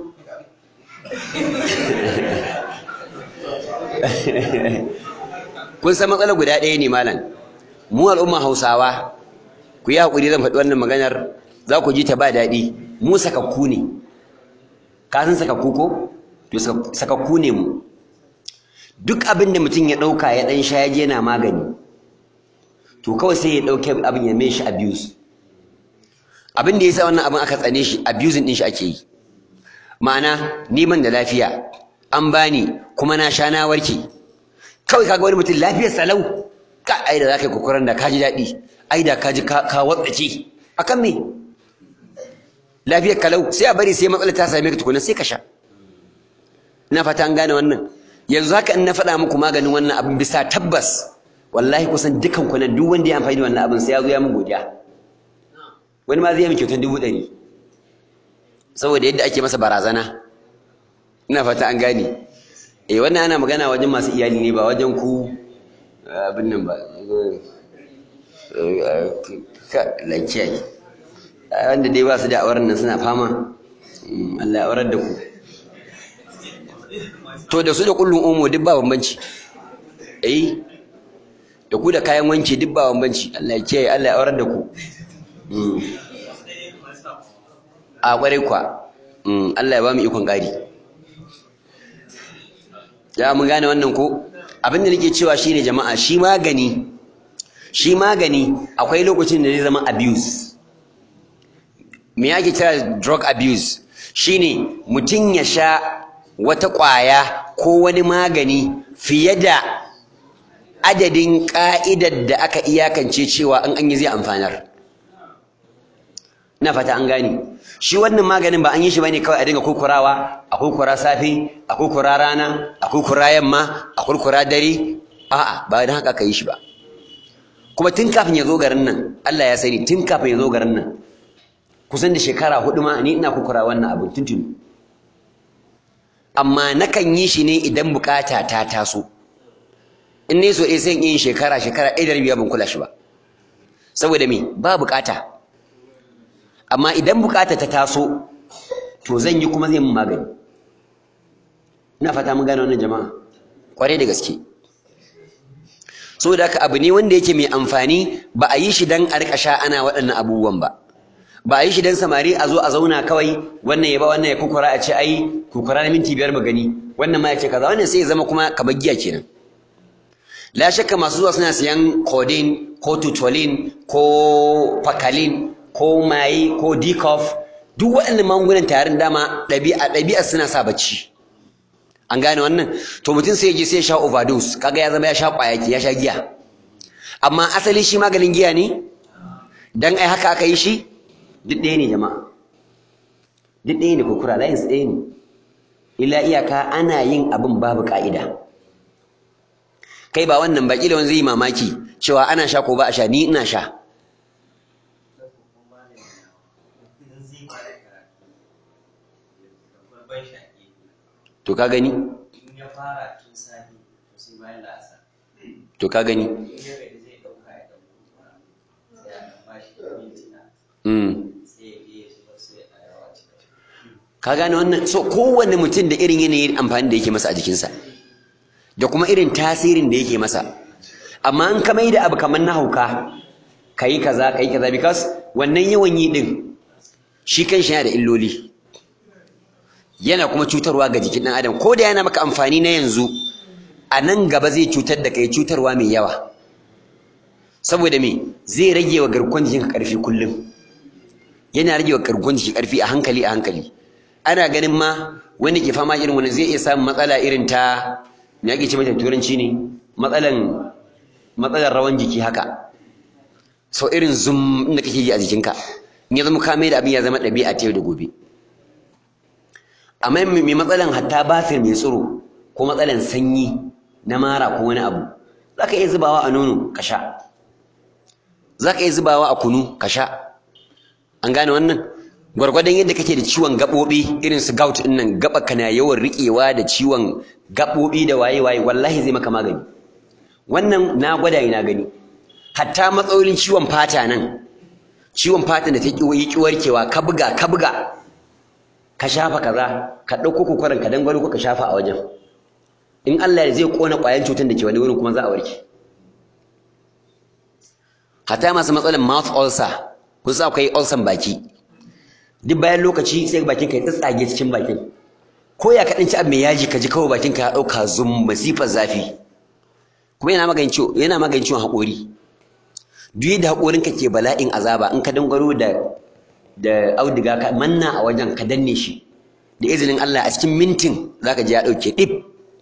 kun san matsalar guda ɗaya ne malam mu al'umma hausawa ku yi haƙuri zan faɗi wannan maganar za ku ji ta ba daɗi mu sakakku ne ka san sakakku ko to sakakku ne mu duk abin da mutum ya ɗauka ya ɗan sha ya je yana magani to kawai sai ya ɗauke abin ya mai shi abuse abin da ya sa wannan abin aka tsane shi abusing ɗin shi ake yi ma'ana neman da lafiya an bani kuma na sha na warke kawai kaga wani mutum lafiyar salau ka ai da zaka yi kokarin da ka ji daɗi ai da ka ji ka watsace akan me lafiyar kalau sai a bari sai matsala ta same ka tukuna sai ka sha ina fata an gane wannan yanzu haka in na faɗa muku maganin wannan abin bisa tabbas wallahi kusan dukan ku nan duk wanda ya amfani da wannan abin sai ya zo ya min godiya wani ma zai yi kyautar dubu ɗari saboda yadda ake masa barazana ina fata an gane eh wannan ana magana wajen masu iyali ne ba wajen ku abin nan ba lakiyayi wanda dai ba su da auren nan suna fama Allah ya aurar da ku to da su da kullun omo duk ba bambanci eh da ku da kayan wanki duk ba bambanci Allah ya kiyaye Allah ya aurar da ku a kwarai kwa Allah ya ba mu ikon ƙari ya mun gane wannan ko abin da nake cewa shine jama'a shi magani shi magani akwai lokacin da zai zama abuse me yake kira drug abuse shine mutum ya sha wata ƙwaya ko wani magani fiye da adadin ƙa'idar da aka iyakance cewa an an yi zai amfanar ina fata an gane shi wannan maganin ba an yi shi bane kawai a dinga kurkurawa a kurkura safe a kurkura rana a kurkura yamma a kurkura dare a'a ba dan haka aka yi shi ba kuma tun kafin ya zo garin nan Allah ya sani tun kafin ya zo garin nan kusan da shekara hudu ma ni ina kurkura wannan abu tuntuni amma nakan yi shi ne idan bukata ta taso in ne so sai in yi shekara shekara ɗaya da rabi ban kula shi ba saboda me ba bukata amma idan bukata ta taso to zan yi kuma zai mun magani ina fata mun gane wannan jama'a kwarai da gaske saboda haka abu ne wanda yake mai amfani ba a yi shi dan a rika sha ana waɗannan abubuwan ba ba a yi shi dan samari a zo a zauna kawai wannan ya ba wannan ya kukura a ce ai kukura na minti biyar mu gani wannan ma ya ce kaza wannan sai ya zama kuma kamar giya kenan la shakka masu zuwa suna siyan codeine ko tutolin ko pakalin ko maye ko decof duk waɗannan magungunan tarin dama ɗabi'a ɗabi'a suna sa bacci an gane wannan to mutum sai ya je sai ya sha overdose kaga ya zama ya sha ƙwaya ya sha giya amma asali shi maganin giya ne dan ai haka aka yi shi duk ɗaya ne jama'a duk ɗaya ne kurkura layin su ɗaya ne illa iyaka ana yin abin babu ka'ida kai ba wannan ba kila wani zai yi mamaki cewa ana sha ko ba a sha ni ina sha to ka gani to ka gani ka gane wannan so kowanne mutum da irin yanayin amfani da yake masa a jikinsa da kuma irin tasirin da yake masa amma an ka da abu kamar na hauka kayi kaza kayi kaza because wannan yawan yi din shi kanshi yana da illoli yana kuma cutarwa ga jikin ɗan adam ko da yana maka amfani na yanzu a nan gaba zai cutar da kai cutarwa mai yawa saboda me zai rage wa garkuwar jikinka ƙarfi kullum yana rage wa garkuwar jiki ƙarfi a hankali a hankali ana ganin ma wanda ke fama irin wani zai iya samun matsala irin ta me ake ce mata turanci ne matsalan matsalar rawan jiki haka so irin zum inda kake ji a jikinka in ya zama ka mai da abin ya zama ɗabi'a ta yau da gobe amma mai matsalan hatta basir mai tsiro ko matsalan sanyi na mara ko wani abu za ka iya zubawa a nono ka sha za ka iya zubawa a kunu ka sha an gane wannan gwargwadon yadda kake da ciwon gaɓoɓi irin su gout ɗin nan gaɓa kana yawan riƙewa da ciwon gaɓoɓi da waye waye wallahi zai maka magani wannan na gwada na gani hatta matsalolin ciwon fata nan ciwon fata da ta ƙi warkewa ka buga ka buga ka shafa kaza ka ɗauko kokoron ka dangwalo ka shafa a wajen in Allah ya zai kona ƙwayan cutar da ke wani wurin kuma za a warke hatta masu matsalar mouth ulcer kun sa akwai ulcer baki duk bayan lokaci sai bakin ka ya tsage cikin bakin ko ya kaɗan ci abu mai yaji ka ji kawai bakin ka ya ɗauka zum masifar zafi kuma yana maganin ciwo yana maganin ciwon haƙori duk yadda haƙorin ka ke bala'in azaba in ka dangwaro da da auduga ka manna a wajen ka danne shi da izinin Allah a cikin mintin zaka ji ya ɗauke ɗib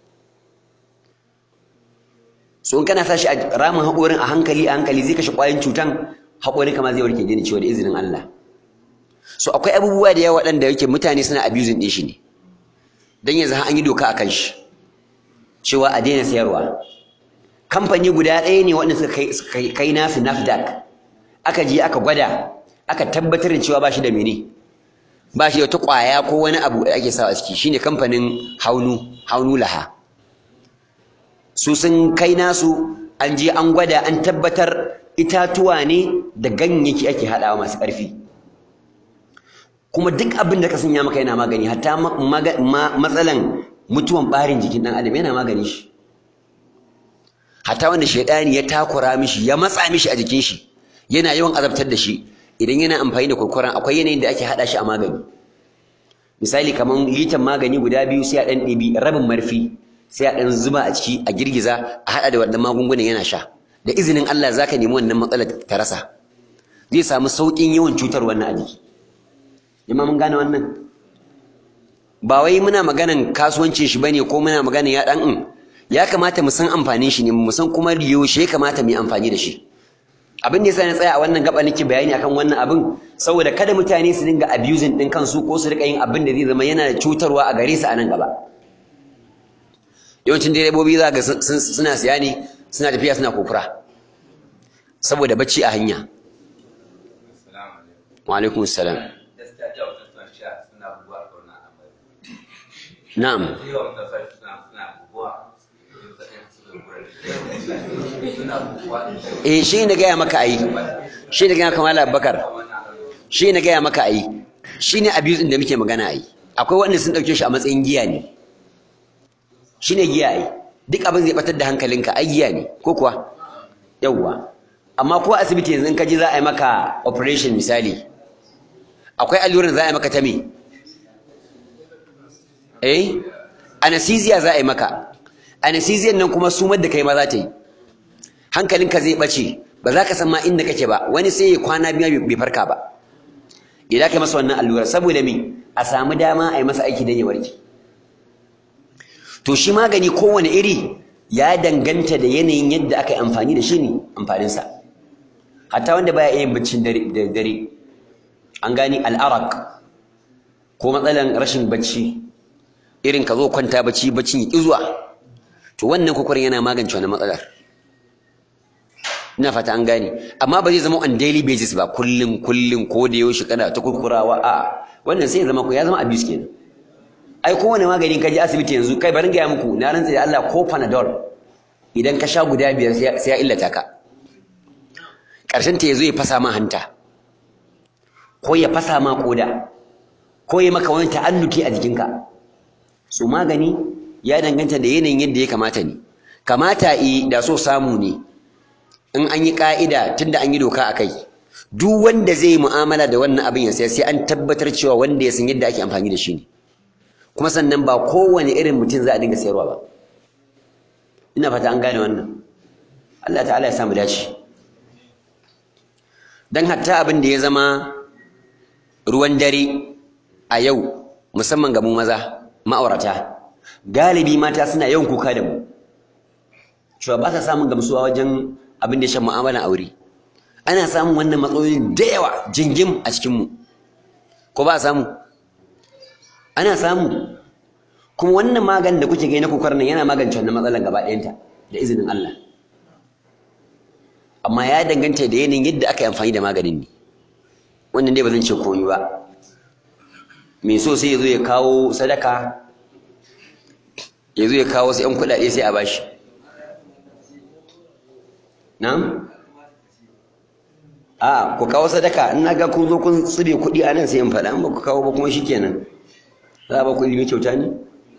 so in kana sashi a ramin haƙorin a hankali a hankali zai kashe ƙwayoyin cutan haƙorin kama zai warke daina ciwo da izinin Allah so akwai abubuwa da yawa waɗanda yake mutane suna abusing ɗin shi ne don yanzu an yi doka a kan shi cewa a daina sayarwa kamfani guda ɗaya ne waɗanda suka kai nasu nafdac aka je aka gwada aka tabbatar da cewa ba shi da mene ba shi da wata ƙwaya ko wani abu da ake sawa a ciki shine kamfanin haunu haunu laha su sun kai nasu an je an gwada an tabbatar itatuwa ne da ganyayyaki ake haɗawa masu ƙarfi kuma duk abin da ka sanya maka yana magani hatta matsalan mutuwan ɓarin jikin ɗan adam yana magani shi hatta wanda shaidani ya takura mishi ya matsa mishi a jikin shi yana yawan azabtar da shi idan yana amfani da kurkuren akwai yanayin da ake haɗa shi a magani misali kamar litan magani guda biyu sai a ɗan ɗibi rabin marfi sai a ɗan zuba a ciki a girgiza a haɗa da wannan magungunan yana sha da izinin Allah zaka nemi wannan matsalar ta rasa zai samu sauƙin yawan cutar wannan a jiki jama'a mun gane wannan ba wai muna maganan kasuwancin shi bane ko muna maganan ya ɗan in ya kamata mu san amfanin shi ne mu san kuma yaushe ya kamata mu yi amfani da shi abin da yasa na tsaya a wannan gaba nake bayani akan wannan abin saboda kada mutane su dinga abusing din kansu ko su rika yin abin da zai zama yana da cutarwa a gare su a nan gaba yawancin direbobi za ga suna siya ne suna tafiya suna kokura saboda bacci a hanya wa alaikum salam na'am eh shi ne gaya maka ayi shi ne gaya kamar Abubakar shi ne gaya maka ayi shi ne abuse da muke magana ayi akwai wanda sun dauke shi a matsayin giya ne shi ne giya ayi duk abin zai batar da hankalinka ai giya ne ko kuwa yawwa amma ko asibiti yanzu in ka ji za a yi maka operation misali akwai allurar za a yi maka ta me eh anesthesia za a yi maka anesthesia nan kuma sumar da kai ma za ta yi hankalinka zai bace ba za ka san ma inda kake ba wani sai ya kwana biyu bai farka ba idan ka masa wannan allura saboda me a samu dama a yi masa aiki don ya warke to shi magani kowane iri ya danganta da yanayin yadda aka yi amfani da shi ne amfaninsa hatta wanda baya iya yin baccin dare an gani al'arak ko matsalan rashin bacci irin ka zo kwanta bacci baccin ya ƙi zuwa to wannan kwakwarin yana magance wani matsalar ina fata an gane amma ba zai zama on daily basis ba kullum kullum ko da yaushe kana ta kurkurawa a wannan sai ya zama ko ya zama abuse kenan ai kowane magani ka je asibiti yanzu kai barin gaya muku na rantsa da Allah ko panadol idan ka sha guda biyar sai ya illata ka ƙarshen ta yazo ya fasa ma hanta ko ya fasa ma koda ko ya maka wani ta'annuti a jikinka su magani ya danganta da yanayin yadda ya kamata ne kamata i da so samu ne in an yi ka'ida tunda an yi doka a kai duk wanda zai yi mu'amala da wannan abin ya sai sai an tabbatar cewa wanda ya san yadda ake amfani da shi ne kuma sannan ba kowane irin mutum za a dinga sayarwa ba ina fata an gane wannan Allah ta'ala ya samu dace dan hatta abin da ya zama ruwan dare a yau musamman ga mu maza ma'aurata galibi mata suna yawan kuka da mu cewa ba sa samun gamsuwa wajen abin da ya shan mu'amalan aure ana samun wannan matsalolin da yawa jingim a cikinmu ko ba a samu ana samu kuma wannan maganin da kuke gani na kukar nan yana magance wannan matsalan gaba ɗayanta da izinin Allah amma ya danganta da yanayin yadda aka yi amfani da maganin ne wannan dai ba zan ce komai ba mai so sai ya zo ya kawo sadaka ya zo ya kawo sai 'yan kuɗaɗe sai a bashi na'am a ku kawo sadaka in na ga kun zo kun tsire kuɗi a nan sai in faɗa in ba ku kawo ba kuma shikenan za a ba ku ilimi kyauta ne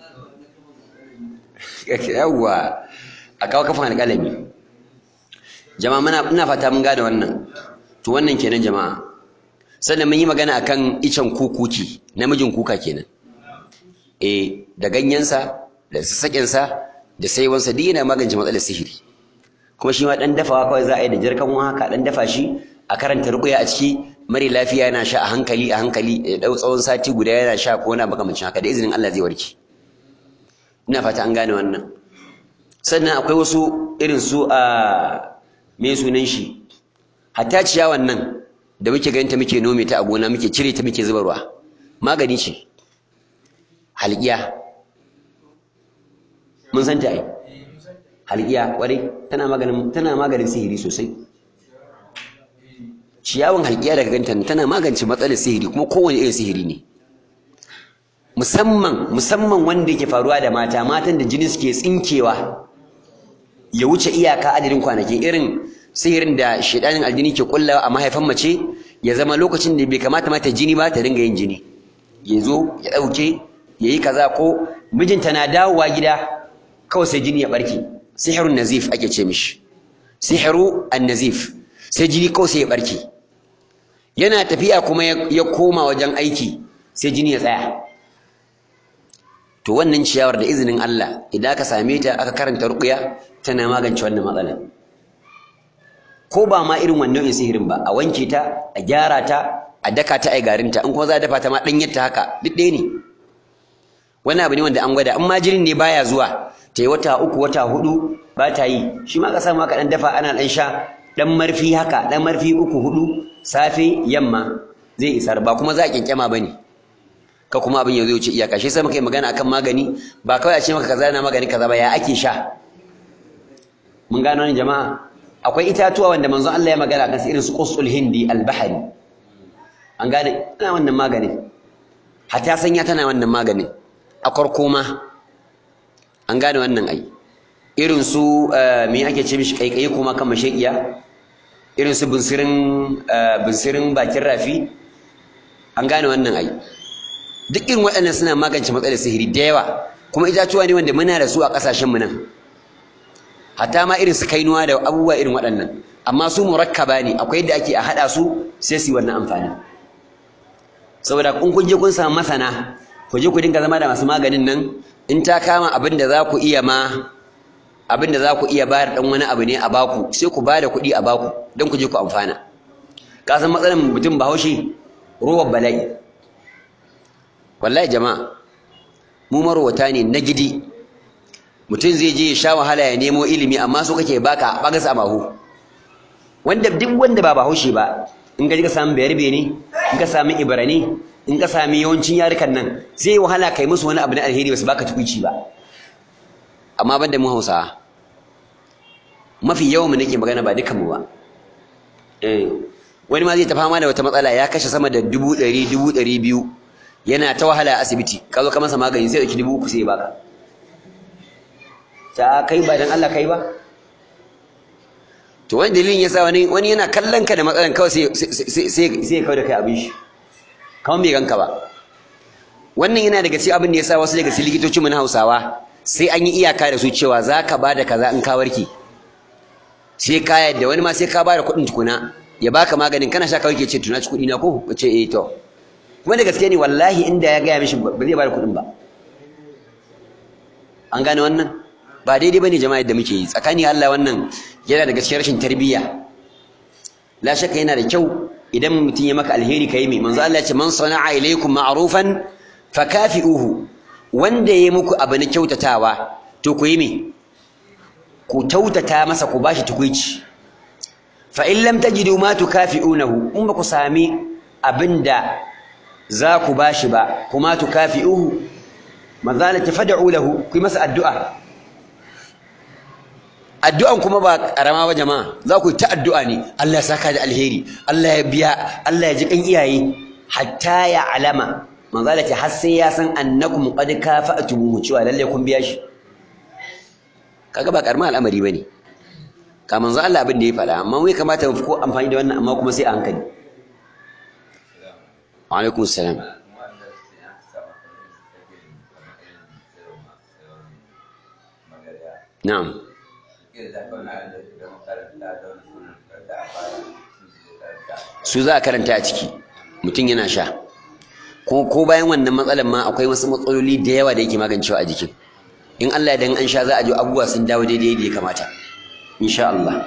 yawwa a kawo kafin alƙalami jama'a muna ina fata mun gane wannan to wannan kenan jama'a sannan mun yi magana akan icen kukuki namijin kuka kenan eh da ganyensa da sassaƙensa da saiwansa duk yana magance matsalar sihiri kuma shi ma dan dafawa kawai za a yi da jarkan haka dan dafa shi a karanta ruƙuya a ciki mari lafiya yana sha a hankali a hankali ya dau tsawon sati guda yana sha ko na makamancin haka da izinin Allah zai warke ina fata an gane wannan sannan akwai wasu irin su a me sunan shi hatta ciyawan nan da muke ganin ta muke nome ta a gona muke cire ta muke zubarwa magani ce halqiya mun san ta ai halqiya kwarai tana maganin tana maganin sihiri sosai ciyawan halqiya daga ganta tana magance matsalar sihiri kuma kowane irin sihiri ne musamman musamman wanda yake faruwa da mata matan da jini suke tsinkewa ya wuce iyaka adadin kwanaki irin sihirin da shedanin aljini ke kullawa a mahaifan mace ya zama lokacin da bai kamata mata jini ba ta dinga yin jini ya zo ya ɗauke ya yi kaza ko mijinta na dawowa gida kawai sai jini ya ɓarke sihirun nazif ake ce mishi sihiru an nazif sai jini kawai sai ya ɓarke yana tafiya kuma ya koma wajen aiki sai jini ya tsaya to wannan ciyawar da izinin Allah idan aka same ta aka karanta ruqya tana magance wannan matsalar ko ba ma irin wannan nau'in sihirin ba a wanke ta a gyara ta a daka ta ai garinta in kuma za a dafa ta ma ɗanyar ta haka duk ɗaya ne wani abu ne wanda an gwada in ma jinin ne baya zuwa ta yi wata uku wata hudu ba ta yi shi ma ka samu aka ɗan dafa ana ɗan sha ɗan marfi haka ɗan marfi uku hudu safe yamma zai isar ba kuma za a kyankyama ba ne ka kuma abin ya zo wuce iyaka shi sai muka yi magana akan magani ba kawai a ce maka kaza na magani kaza ba ya ake sha mun gano ne jama'a akwai itatuwa wanda manzon Allah ya magana kan irin su qusul hindi al-bahri an gane tana wannan magani hatta sanya tana wannan magani a korkoma an gane wannan ai irin su me ake ce mishi kaikayi kuma kan mashaƙiya irin su bunsirin bunsirin bakin rafi an gane wannan ai duk irin waɗannan suna magance matsalar sihiri da yawa kuma itatuwa ne wanda muna da su a ƙasashenmu nan hatta ma irin su kainuwa da abubuwa irin waɗannan amma su murakkaba ne akwai yadda ake a haɗa su sai su yi wannan amfani saboda in kun je kun samu masana ku je ku dinga zama da masu maganin nan in ta kama abin da za ku iya ma abin da za ku iya bayar dan wani abu ne a baku sai ku bada kuɗi a baku don ku je ku amfana ka san matsalar mutum bahaushe ruwan bala'i wallahi jama'a mu marwata ne na gidi mutum zai je ya sha wahala ya nemo ilimi amma so kake baka bagas a mahu wanda duk wanda ba bahaushe ba in ka ji ka samu bayarbe ne in ka samu ibrani in ka sami yawancin yarukan nan zai wahala kai musu wani abu na alheri basu baka tukuici ba amma banda mu Hausawa mafi yawan mu nake magana ba dukan mu ba eh wani ma zai ta fama da wata matsala ya kashe sama da dubu ɗari dubu ɗari biyu yana ta wahala a asibiti ka zo ka masa magani sai ɗauki dubu uku sai baka ta kai ba dan Allah kai ba to wani dalilin yasa wani wani yana kallon ka da matsalan kawai sai sai sai kawai da kai abin shi kamar bai ganka ba wannan yana daga cikin abin da yasa wasu daga cikin likitocin mu na Hausawa sai an yi iyaka da su cewa zaka bada kaza in ka warke sai ka yadda wani ma sai ka bada kuɗin tukuna ya baka maganin kana sha kawai ke ce tuna ci kuɗi na ko ce eh to kuma da gaske ne wallahi inda ya gaya mishi ba zai bada kuɗin ba an gane wannan ba daidai bane jama'a yadda muke yi tsakani Allah wannan yana da gaskiyar rashin tarbiyya la shakka yana da kyau idan mutum ya maka alheri kai mai manzo Allah ya ce man sana'a ilaykum ma'rufan fakafi'uhu wanda ya muku abu na kyautatawa to ku yi me ku kyautata masa ku bashi tukuici fa in lam tajidu ma tukafi'unahu in ba ku sami abinda za ku bashi ba kuma tukafi'uhu manzo Allah ta fad'u lahu ku yi masa addu'a addu'an kuma ba karama ba jama'a za ku yi ta addu'a ne Allah ya saka da alheri Allah ya biya Allah ya ji kan iyaye hatta ya alama manzo Allah ce har sai ya san annakum qad kafa'tumuhu cewa lalle kun biya shi kaga ba karama al'amari bane ka manzo Allah abin da ya faɗa amma wai kamata mu ko amfani da wannan amma kuma sai a hankali wa alaikum salam na'am su za a karanta a ciki mutum yana sha ko ko bayan wannan matsalar ma akwai wasu matsaloli da yawa da yake magancewa a jikin in Allah dan an sha za a ji abubuwa sun dawo daidai da ya kamata insha Allah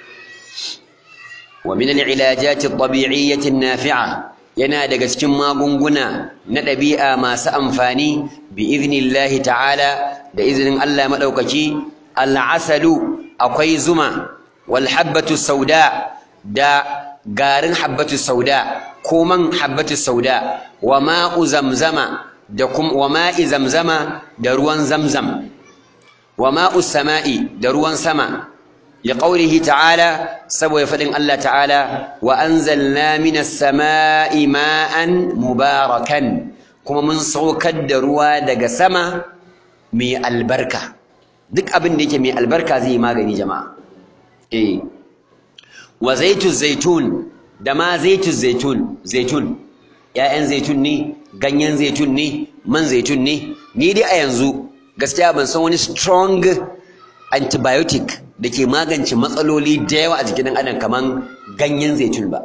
wa min al-ilajati at-tabi'iyyati an-nafi'a yana daga cikin magunguna na ɗabi'a masu amfani bi idnillahi ta'ala da izinin Allah madaukaki al-asalu akwai zuma wal habbatu sauda da garin habbatu sauda ko man habbatu sauda wa ma'u zamzama da kum wa ma'i zamzama da ruwan zamzam wa ma'u sama'i da ruwan sama liqaulihi ta'ala saboda fadin Allah ta'ala wa anzalna minas sama'i ma'an mubarakan kuma mun saukar da ruwa daga sama mai albarka duk abin da yake mai albarka zai yi magani jama'a eh wa zaitu zaitun da ma zaitu zaitun zaitun ƴaƴan zaitun ne ganyen zaitun ne man zaitun ne ni dai a yanzu gaskiya ban san wani strong antibiotic da ke magance matsaloli da yawa a jikin ɗan adam kaman ganyen zaitun ba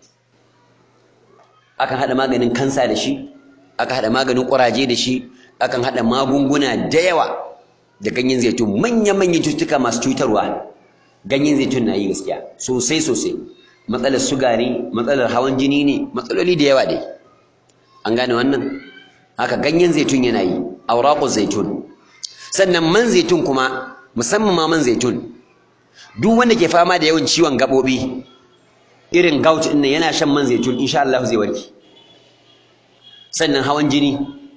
akan haɗa maganin kansa da shi akan haɗa maganin ƙuraje da shi akan haɗa magunguna da yawa da ganyen zaitun manya-manyan cututtuka masu cutarwa ganyen zaitun na yi gaskiya sosai sosai matsalar suga ne matsalar hawan jini ne matsaloli da yawa dai an gane wannan haka ganyen zaitun yana yi auraqu zaitun sannan man zaitun kuma musamman ma man zaitun duk wanda ke fama da yawan ciwon gabobi irin gout ɗin nan yana shan man zaitun insha Allah zai warke sannan hawan jini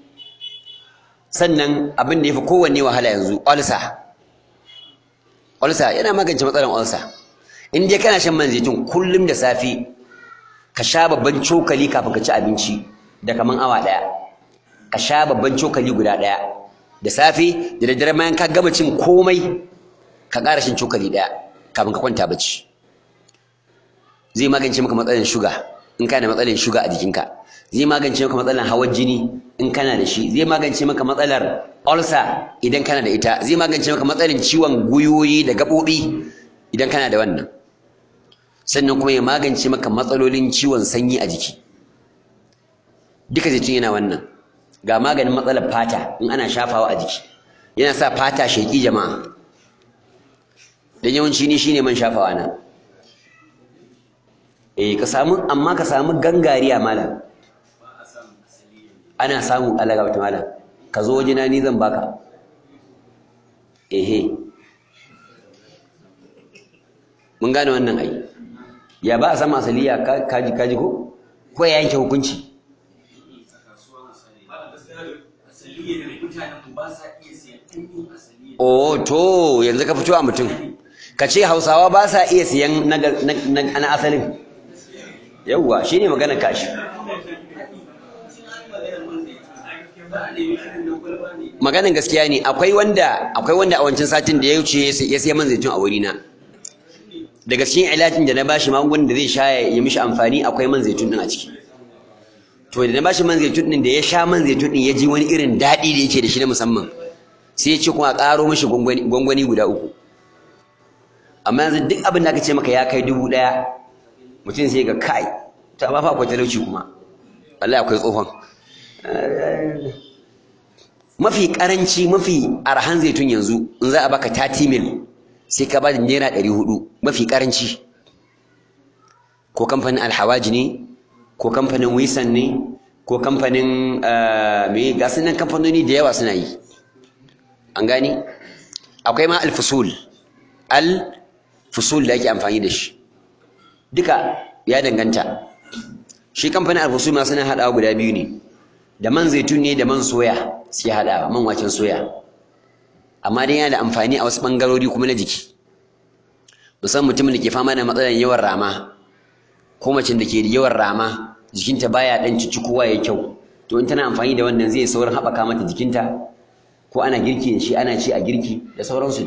sannan abin da ya fi kowanne wahala yanzu ulcer ulcer yana magance matsalar ulcer in dai kana shan man zaitun kullum da safe ka sha babban cokali kafin ka ci abinci da kaman awa ɗaya ka sha babban cokali guda ɗaya da safe da daddare bayan ka gama cin komai ka ƙara shan cokali ɗaya kafin ka kwanta bacci zai magance maka matsalar shuga in kana da matsalar shuga a jikinka zai magance maka matsalar hawan jini in kana da shi zai magance maka matsalar ulcer idan kana da ita zai magance maka matsalar ciwon guyoyi da gaɓoɓi idan kana da wannan sannan kuma ya magance maka matsalolin ciwon sanyi a jiki duka zaitun yana wannan ga maganin matsalar fata in ana shafawa a jiki yana sa fata sheki jama'a dan yawanci ni shine man shafawa na eh ka samu amma ka samu gangariya malam ana samu Allah ga malam ka zo wajena ni zan baka ehe mun gane wannan ai ya ba a sama asaliya kaji kaji ko ko ya yanke hukunci oh to yanzu ka fito a mutum ka ce hausawa ba sa iya siyan na asalin yauwa shine maganar kashi maganin gaskiya ne akwai wanda akwai wanda a wancan satin da ya wuce ya siya man zaitun a wurina daga cikin ilajin da na bashi magungunan da zai sha ya mishi amfani akwai man zaitun din a ciki to da na bashi man zaitun din da ya sha man zaitun din ya ji wani irin daɗi da yake da shi na musamman sai ya ce kuma a ƙaro mishi gwangwani guda uku amma yanzu duk abin da aka ce maka ya kai dubu ɗaya mutum sai ga kai ta ba fa akwai talauci kuma wallahi akwai tsohon mafi karanci mafi arhan zaitun yanzu in za a baka 30 mil sai ka bada naira 400 mafi karanci ko kamfanin alhawaji ne ko kamfanin wisan ne ko kamfanin me ga nan kamfanoni da yawa suna yi an gani akwai ma alfusul alfusul da ake amfani da shi duka ya danganta shi kamfanin alfusul ma suna haɗawa guda biyu ne da man zaitun ne da man soya sai haɗawa man waken soya amma dai yana da amfani a wasu ɓangarori kuma na jiki musamman mutumin da ke fama da matsalar yawan rama ko macen da ke da yawan rama jikinta baya ɗan kowa ya kyau to in tana amfani da wannan zai saurin haɓaka mata jikinta ko ana girki da shi ana ci a girki da sauransu ne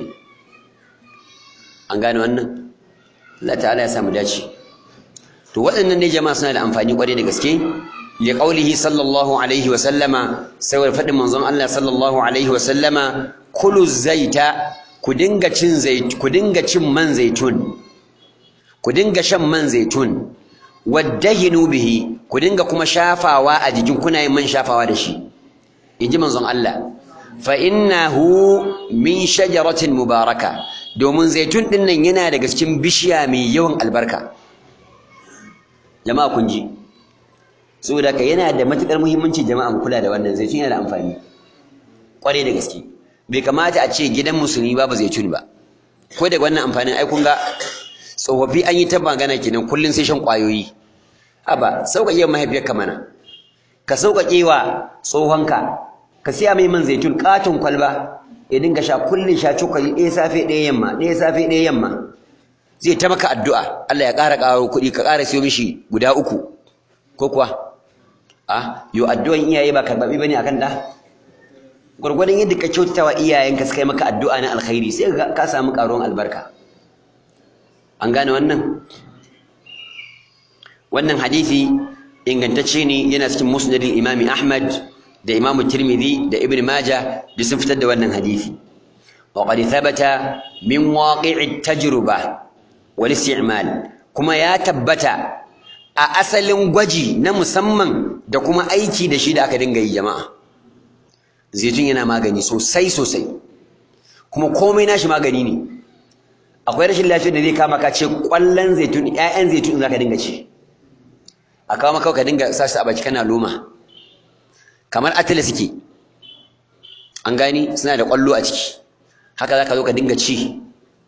an gane wannan Allah ta'ala ya samu dace to waɗannan ne jama'a suna da amfani ƙwarai da gaske li qaulihi sallallahu alaihi wa sallama saboda faɗin manzon Allah sallallahu alaihi wa sallama kulu zaita ku dinga cin zait ku dinga cin man zaitun ku dinga shan man zaitun waddahinu bihi ku dinga kuma shafawa a jikin kuna yin man shafawa da shi inji manzon Allah fa innahu min shajaratin mubaraka domin zaitun din nan yana daga cikin bishiya mai yawan albarka jama'a kun ji saboda ka yana da matukar muhimmanci jama'a mu kula da wannan zaitun yana da amfani kwarai da gaske bai kamata a ce gidan musulmi babu zaitun ba ko da wannan amfanin ai kun ga tsofaffi an yi ta magana kenan kullun sai shan kwayoyi haba sauƙaƙe wa mahaifiyarka mana ka sauƙaƙe wa tsohonka ka siya mai man zaitun katon kwalba ya dinga sha kullun sha cokali ɗaya safe ɗaya yamma ɗaya safe ɗaya yamma zai ta maka addu'a Allah ya ƙara ƙaro kuɗi ka ƙara siyo mishi guda uku ko kuwa a yo addu'an iyaye ba karɓaɓɓe bane akan da gwargwadon yadda ka kyautata wa iyayenka suka yi maka addu'a na alkhairi sai ka samu ƙaruwan albarka an gane wannan wannan hadisi ingantacce ne yana cikin musnadin imami ahmad da imamu tirmidhi da ibn majah da sun fitar da wannan hadisi wa qad thabata min waqi'i tajruba wal isti'mal kuma ya tabbata a asalin gwaji na musamman da kuma aiki da shi da aka dinga yi jama'a zaitun yana magani sosai sosai kuma komai nashi magani ne akwai rashin lafiyar da zai kama ka ce kwallon zaitun ƴaƴan zaitun za ka dinga ci a kawo maka ka dinga sa su a baki kana loma kamar atila suke an gani suna da kwallo a ciki haka za ka zo ka dinga ci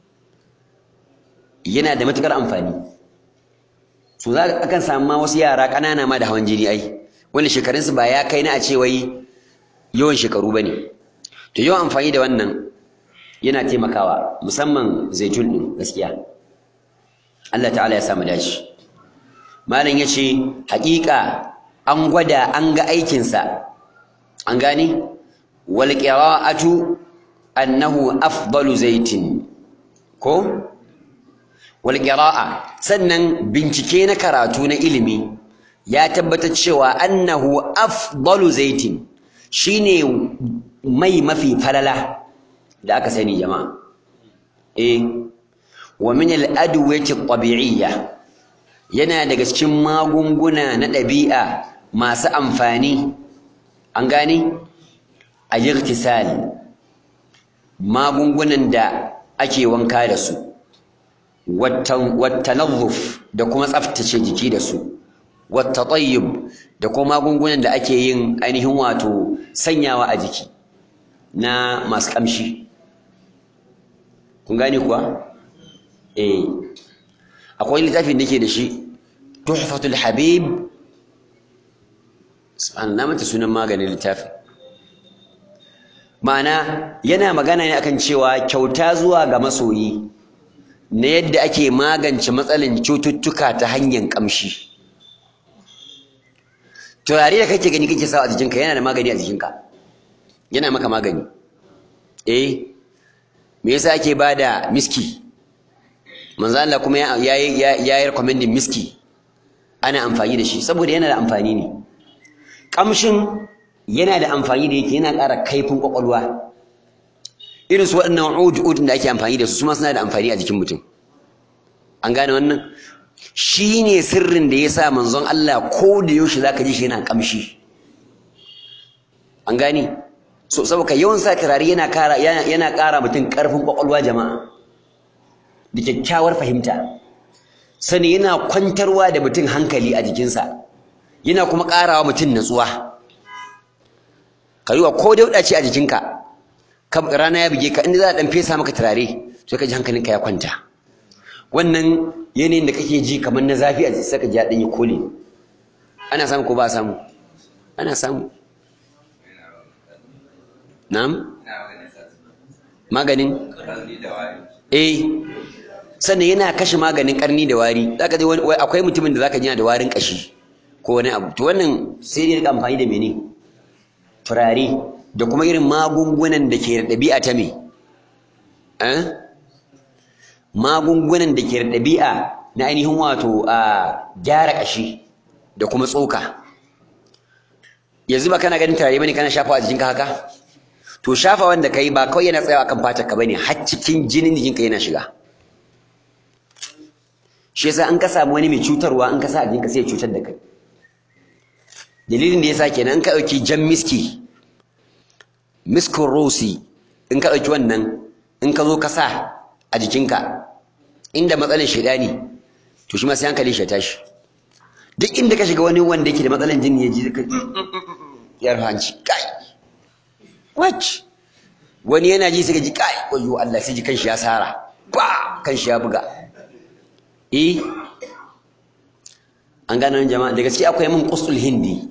yana da matukar amfani so za ka akan samu ma wasu yara ƙanana ma da hawan jini ai wanda shekarunsu ba ya kai na a ce wai yawan shekaru ba ne to yawan amfani da wannan yana taimakawa musamman zaitun ɗin gaskiya Allah ta'ala ya samu dace malam ya ce haƙiƙa an gwada an ga aikinsa an gane wal qira'atu annahu afdalu zaitin ko wal qira'a sannan bincike na karatu na ilimi ya tabbatar cewa annahu afdalu zaitin shine mai mafi falala da aka sani jama'a eh wa min al-adwiyati at-tabi'iyya yana daga cikin magunguna na ɗabi'a masu amfani an gane a irtisal magungunan da ake wanka da su wattanazzuf da kuma tsaftace jiki da su wattatayyib da kuma magungunan da ake yin ainihin wato sanyawa a jiki na masu kamshi kun gane kuwa eh akwai littafin da ke da shi tuhfatul habib subhanallah mata sunan maganin littafin ma'ana yana magana ne akan cewa kyauta zuwa ga masoyi na yadda ake magance matsalin cututtuka ta hanyar kamshi turare da kake gani kake sawa a jikinka yana da magani a jikinka yana maka magani eh me yasa ake bada miski manzo Allah kuma ya ya yi recommending miski ana amfani da shi saboda yana da amfani ne kamshin yana da amfani da yake yana ƙara kaifin kwakwalwa irin su waɗannan ud da ake amfani da su su ma suna da amfani a jikin mutum an gane wannan shi ne sirrin da ya sa manzon Allah ko da yaushe za ka ji shi yana kamshi an gane so saboda yawan sa turare yana ƙara yana ƙara mutum ƙarfin kwakwalwa jama'a da kyakkyawar fahimta sani yana kwantarwa da mutum hankali a jikinsa yana kuma ƙarawa mutum natsuwa ka yi wa ko dauɗa ce a jikinka rana ya buge ka inda za a ɗan fesa maka turare sai ka ji hankalinka ya kwanta wannan yanayin da kake ji kamar na zafi a sai ka ji ɗan yi kole ana samu ko ba a samu ana samu na'am maganin eh sannan yana kashe maganin karni da wari zaka ji akwai mutumin da zaka ji da warin kashi ko wani abu to wannan sai dai rika amfani da mene turare da kuma irin magungunan da ke da ɗabi'a ta me eh magungunan da ke da ɗabi'a na ainihin wato a gyara kashi da kuma tsoka yanzu ba kana ganin turare bane kana shafawa a jikinka haka to shafa wanda kai ba kawai yana tsayawa kan fatar ka bane har cikin jinin jikinka yana shiga shi yasa an ka samu wani mai cutarwa an ka sa a jikinka sai ya cutar da kai dalilin da yasa kenan in ka dauki jan miski miskin rosi in ka dauki wannan in ka zo ka sa a jikinka inda matsalar shaidani to shi ma sai hankali shi ya tashi duk inda ka shiga wani wanda yake da matsalar jini ya ji ka ya hanci kai Wacce? Wani yana ji sai ka ji kai wayo Allah sai ji kanshi ya sara. Ba kanshi ya buga. Eh. An gano jama'a da gaske akwai min qusul hindi.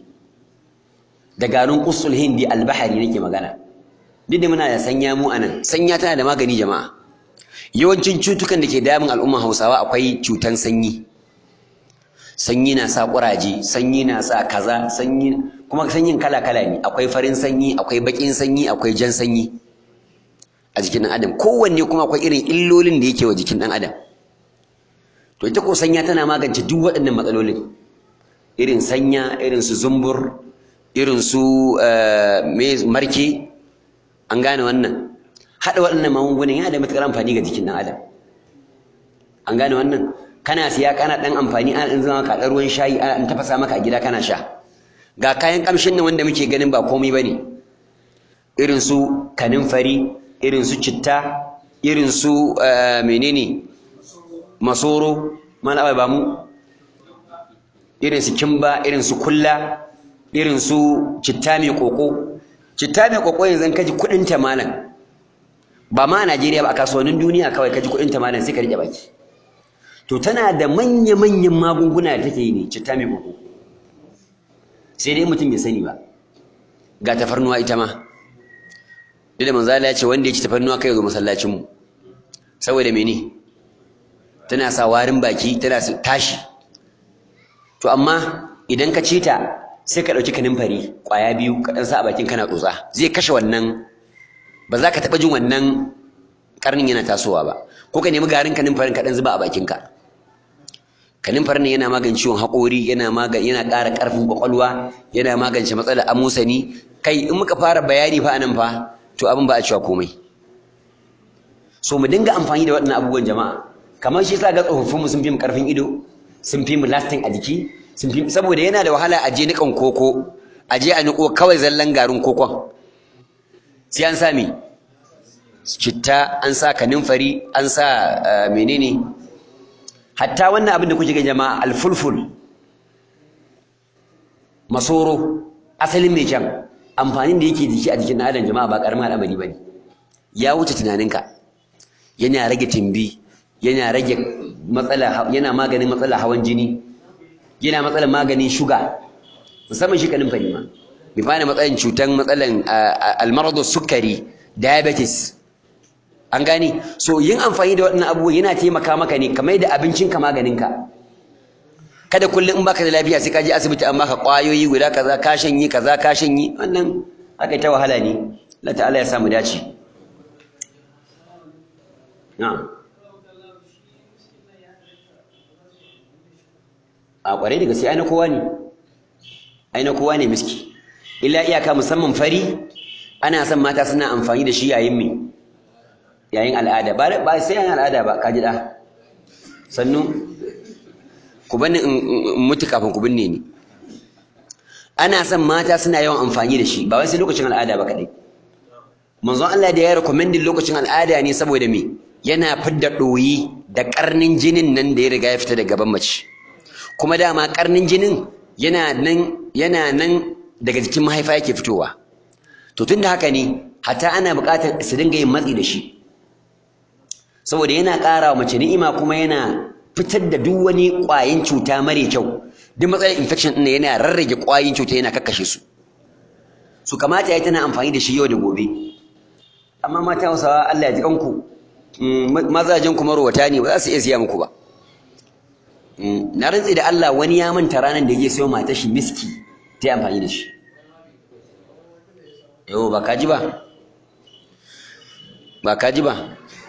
Da garin qusul hindi albahari nake magana. Duk da muna da sanya mu anan. Sanya tana da magani jama'a. Yawancin cutukan da ke damun al'umman Hausawa akwai cutan sanyi. Sanyi na sa ƙuraje, sanyi na sa kaza, sanyi kuma sanyin kala-kala ne akwai farin sanyi akwai baƙin sanyi akwai jan sanyi a jikin ɗan adam kowanne kuma akwai irin illolin da yake wa jikin ɗan adam to ita ko sanya tana magance duk waɗannan matsalolin irin sanya irin su zumbur irin su marke an gane wannan haɗa waɗannan magungunan yana da matuƙar amfani ga jikin ɗan adam an gane wannan kana siya kana ɗan amfani ana ɗan zama ka ɗan ruwan shayi ana ɗan tafasa maka a gida kana sha ga kayan kamshin nan wanda muke ganin ba komai bane irin su kaninfari irin su citta irin su menene masoro mana ba mu irin su kimba irin su kulla irin su citta mai koko citta mai koko yanzu kaji kudin ta malam ba ma a Najeriya ba a kasuwannin duniya kawai kaji kudin ta malam sai ka rike baki to tana da manya-manyan magunguna da take yi ne citta mai koko sai dai mutum bai sani ba ga tafarnuwa ita ma duk da manzo Allah ya ce wanda ya ci tafarnuwa kai zo masallacin mu saboda mene tana sa warin baki tana tashi to amma idan ka ci ta sai ka dauki kanin fari kwaya biyu ka dan sa a bakin kana tsotsa zai kashe wannan ba za ka taba jin wannan karnin yana tasowa ba ko ka nemi garin kanin farin ka dan zuba a bakinka kanin farin yana magance ciwon haƙori yana magan yana ƙara ƙarfin ƙwaƙwalwa yana magance matsalar amusani kai in muka fara bayani fa anan fa to abin ba a cewa komai so mu dinga amfani da waɗannan abubuwan jama'a kamar shi yasa ga tsofaffin mu sun fi mu ƙarfin ido sun fi mu lasting a jiki saboda yana da wahala a je niƙan koko a je a niƙo kawai zallan garin kokon sai an sa me citta an sa kaninfari an sa menene hatta wannan abin da kuke ga jama'a alfulful masoro asalin mai can amfanin da yake jiki a jikin adam jama'a ba karamin al'amari bane ya wuce tunaninka yana rage timbi yana rage matsala yana maganin matsala hawan jini yana matsalar maganin shuga musamman shi kanin fari ma bi fana matsalan cutan matsalan almaradu sukari diabetes an gane so yin amfani da waɗannan abubuwa yana taimaka maka ne kamar da abincinka maganinka kada kullum in baka da lafiya sai ka je asibiti an baka ƙwayoyi guda kaza ka shanyi kaza ka shanyi wannan haka ta wahala ne Allah ta'ala ya samu dace na'am a ƙware da gaske aina kowa ne aina kowa ne miski illa iyaka musamman fari ana son mata suna amfani da shi yayin me yayin al'ada ba sai yayin al'ada ba ka ji da sannu ku bani in mutu kafin ku binne ni ana son mata suna yawan amfani da shi ba wai sai lokacin al'ada ba kadai manzon Allah da ya recommending lokacin al'ada ne saboda me yana fidda ɗoyi da ƙarnin jinin nan da ya riga ya fita daga gaban mace kuma dama ƙarnin jinin yana nan yana nan daga jikin mahaifa yake fitowa to tunda haka ne hatta ana buƙatar su dinga yin matsi da shi saboda yana ƙara wa mace ni'ima kuma yana fitar da duk wani ƙwayin cuta mare kyau duk matsalar infection ɗin yana rarrage ƙwayin cuta yana kakkashe su su kamata ya tana amfani da shi yau da gobe amma mata hausawa Allah ya ji kanku mazajen kuma ruwata ne ba za su iya siya muku ba na rantsi da Allah wani ya manta ranar da ya sayo matar shi miski ta yi amfani da shi yau ba kaji ba ba kaji ba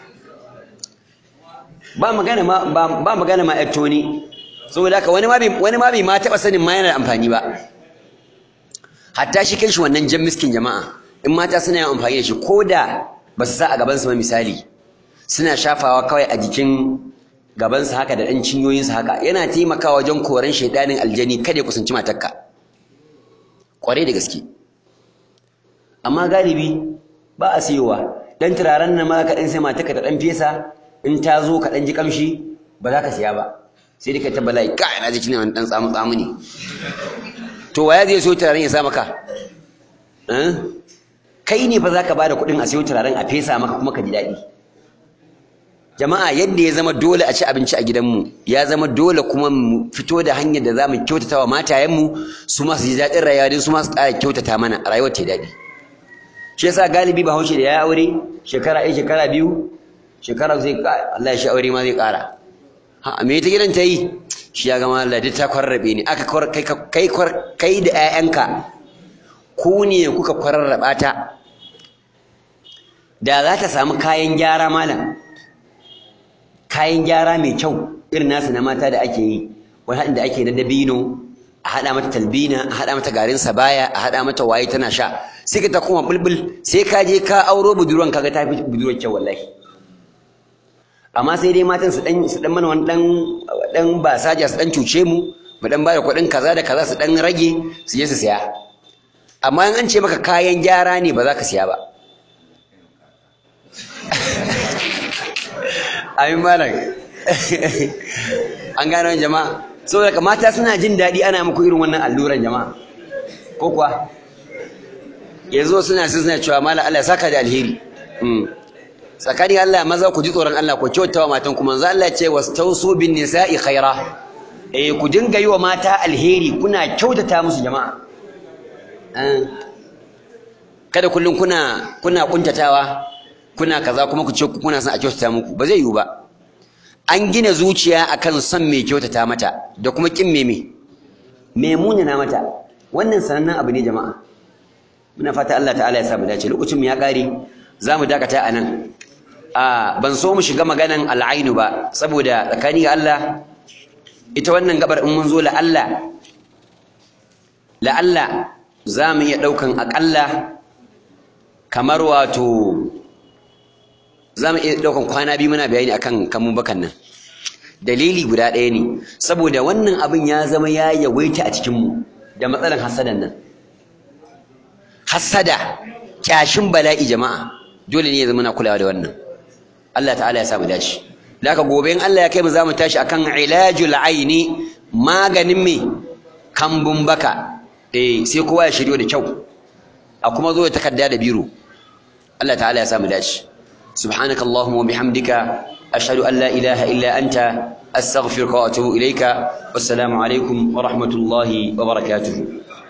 ba magana ma ba magana ma yar toni saboda haka wani ma bai wani ma bai ma taba sanin ma yana da amfani ba hatta shi kanshi wannan jan miskin jama'a in mata suna yin amfani da shi ko da ba su sa a gaban su ba misali suna shafawa kawai a jikin gabansa haka da ɗan cinyoyinsa haka yana taimakawa wajen koran shaidanin aljani kada ya kusanci matarka ƙwarai da gaske amma galibi ba a siyowa dan turaren nan ma ka ɗan sai matarka ta ɗan fesa in ta zo ka ɗan ji ƙamshi ba za ka siya ba sai dai ka ta bala'i ka ina ji kina wani ɗan tsamu tsamu ne to waya zai so turaren ya sa maka kai ne fa za ka ba da kuɗin a siyo turaren a fesa maka kuma ka ji daɗi jama'a yadda ya zama dole a ci abinci a gidanmu ya zama dole kuma mu fito da hanyar da za mu kyautata wa matayenmu su ma su ji daɗin rayuwa don su ma su ƙara kyautata mana rayuwar ta daɗi shi yasa galibi bahaushe da ya aure shekara ɗaya shekara biyu shekara zai Allah ya shi aure ma zai ƙara ha me ta gidan ta yi shi ya gama Allah ta kwarrabe ni aka kai kai kai da ƴaƴanka ku ne kuka kwarraba ta da za ta samu kayan gyara malam kayan gyara mai kyau irin nasu na mata da ake yi wani haɗin da ake na dabino a haɗa mata talbina a haɗa mata garin sabaya a haɗa mata waye tana sha sai ka ta kuma bulbul sai ka je ka auro budurwan kaga ta fi budurwar kyau wallahi amma sai dai matan su dan su dan mana wani dan dan basaja su dan cuce mu mu dan bada kuɗin kaza da kaza su dan rage su je su siya amma in an ce maka kayan gyara ne ba za ka siya ba amin malam an gano jama'a saboda ka mata suna jin daɗi ana muku irin wannan alluran jama'a ko kuwa yanzu suna suna cewa malam Allah saka da alheri tsakani Allah maza ku ji tsoron Allah ku kyautawa matan ku manzo Allah ce wastausu bin nisa'i khaira eh ku dinga yi wa mata alheri kuna kyautata musu jama'a kada kullum kuna kuna kuntatawa kuna kaza kuma ku ce kuna son a kyautata muku ba zai yiwu ba an gina zuciya akan son mai kyautata mata da kuma kin meme me munana mata wannan sanannen abu ne jama'a muna fata Allah ta'ala ya sa mu dace lokacin mu ya kare za mu dakata a nan a ban so mu shiga maganan al'ainu ba saboda tsakani ga Allah ita wannan gabar in mun zo la Allah la Allah za mu iya ɗaukan aƙalla kamar wato za mu iya ɗaukan kwana biyu muna bayani akan kamun bakan nan dalili guda ɗaya ne saboda wannan abin ya zama ya yawaita a cikinmu da matsalan hasadan nan hasada kyashin bala'i jama'a dole ne ya zama na kulawa da wannan Allah ta'ala ya samu dace laka gobe in Allah ya kai mu zamu tashi akan ilajul aini maganin me kambun baka eh sai kowa ya shiryo da kyau a kuma zo ya takarda da biro Allah ta'ala ya samu dace سبحانك اللهم وبحمدك أشهد أن لا إله إلا أنت أستغفرك وأتوب إليك والسلام عليكم ورحمة الله وبركاته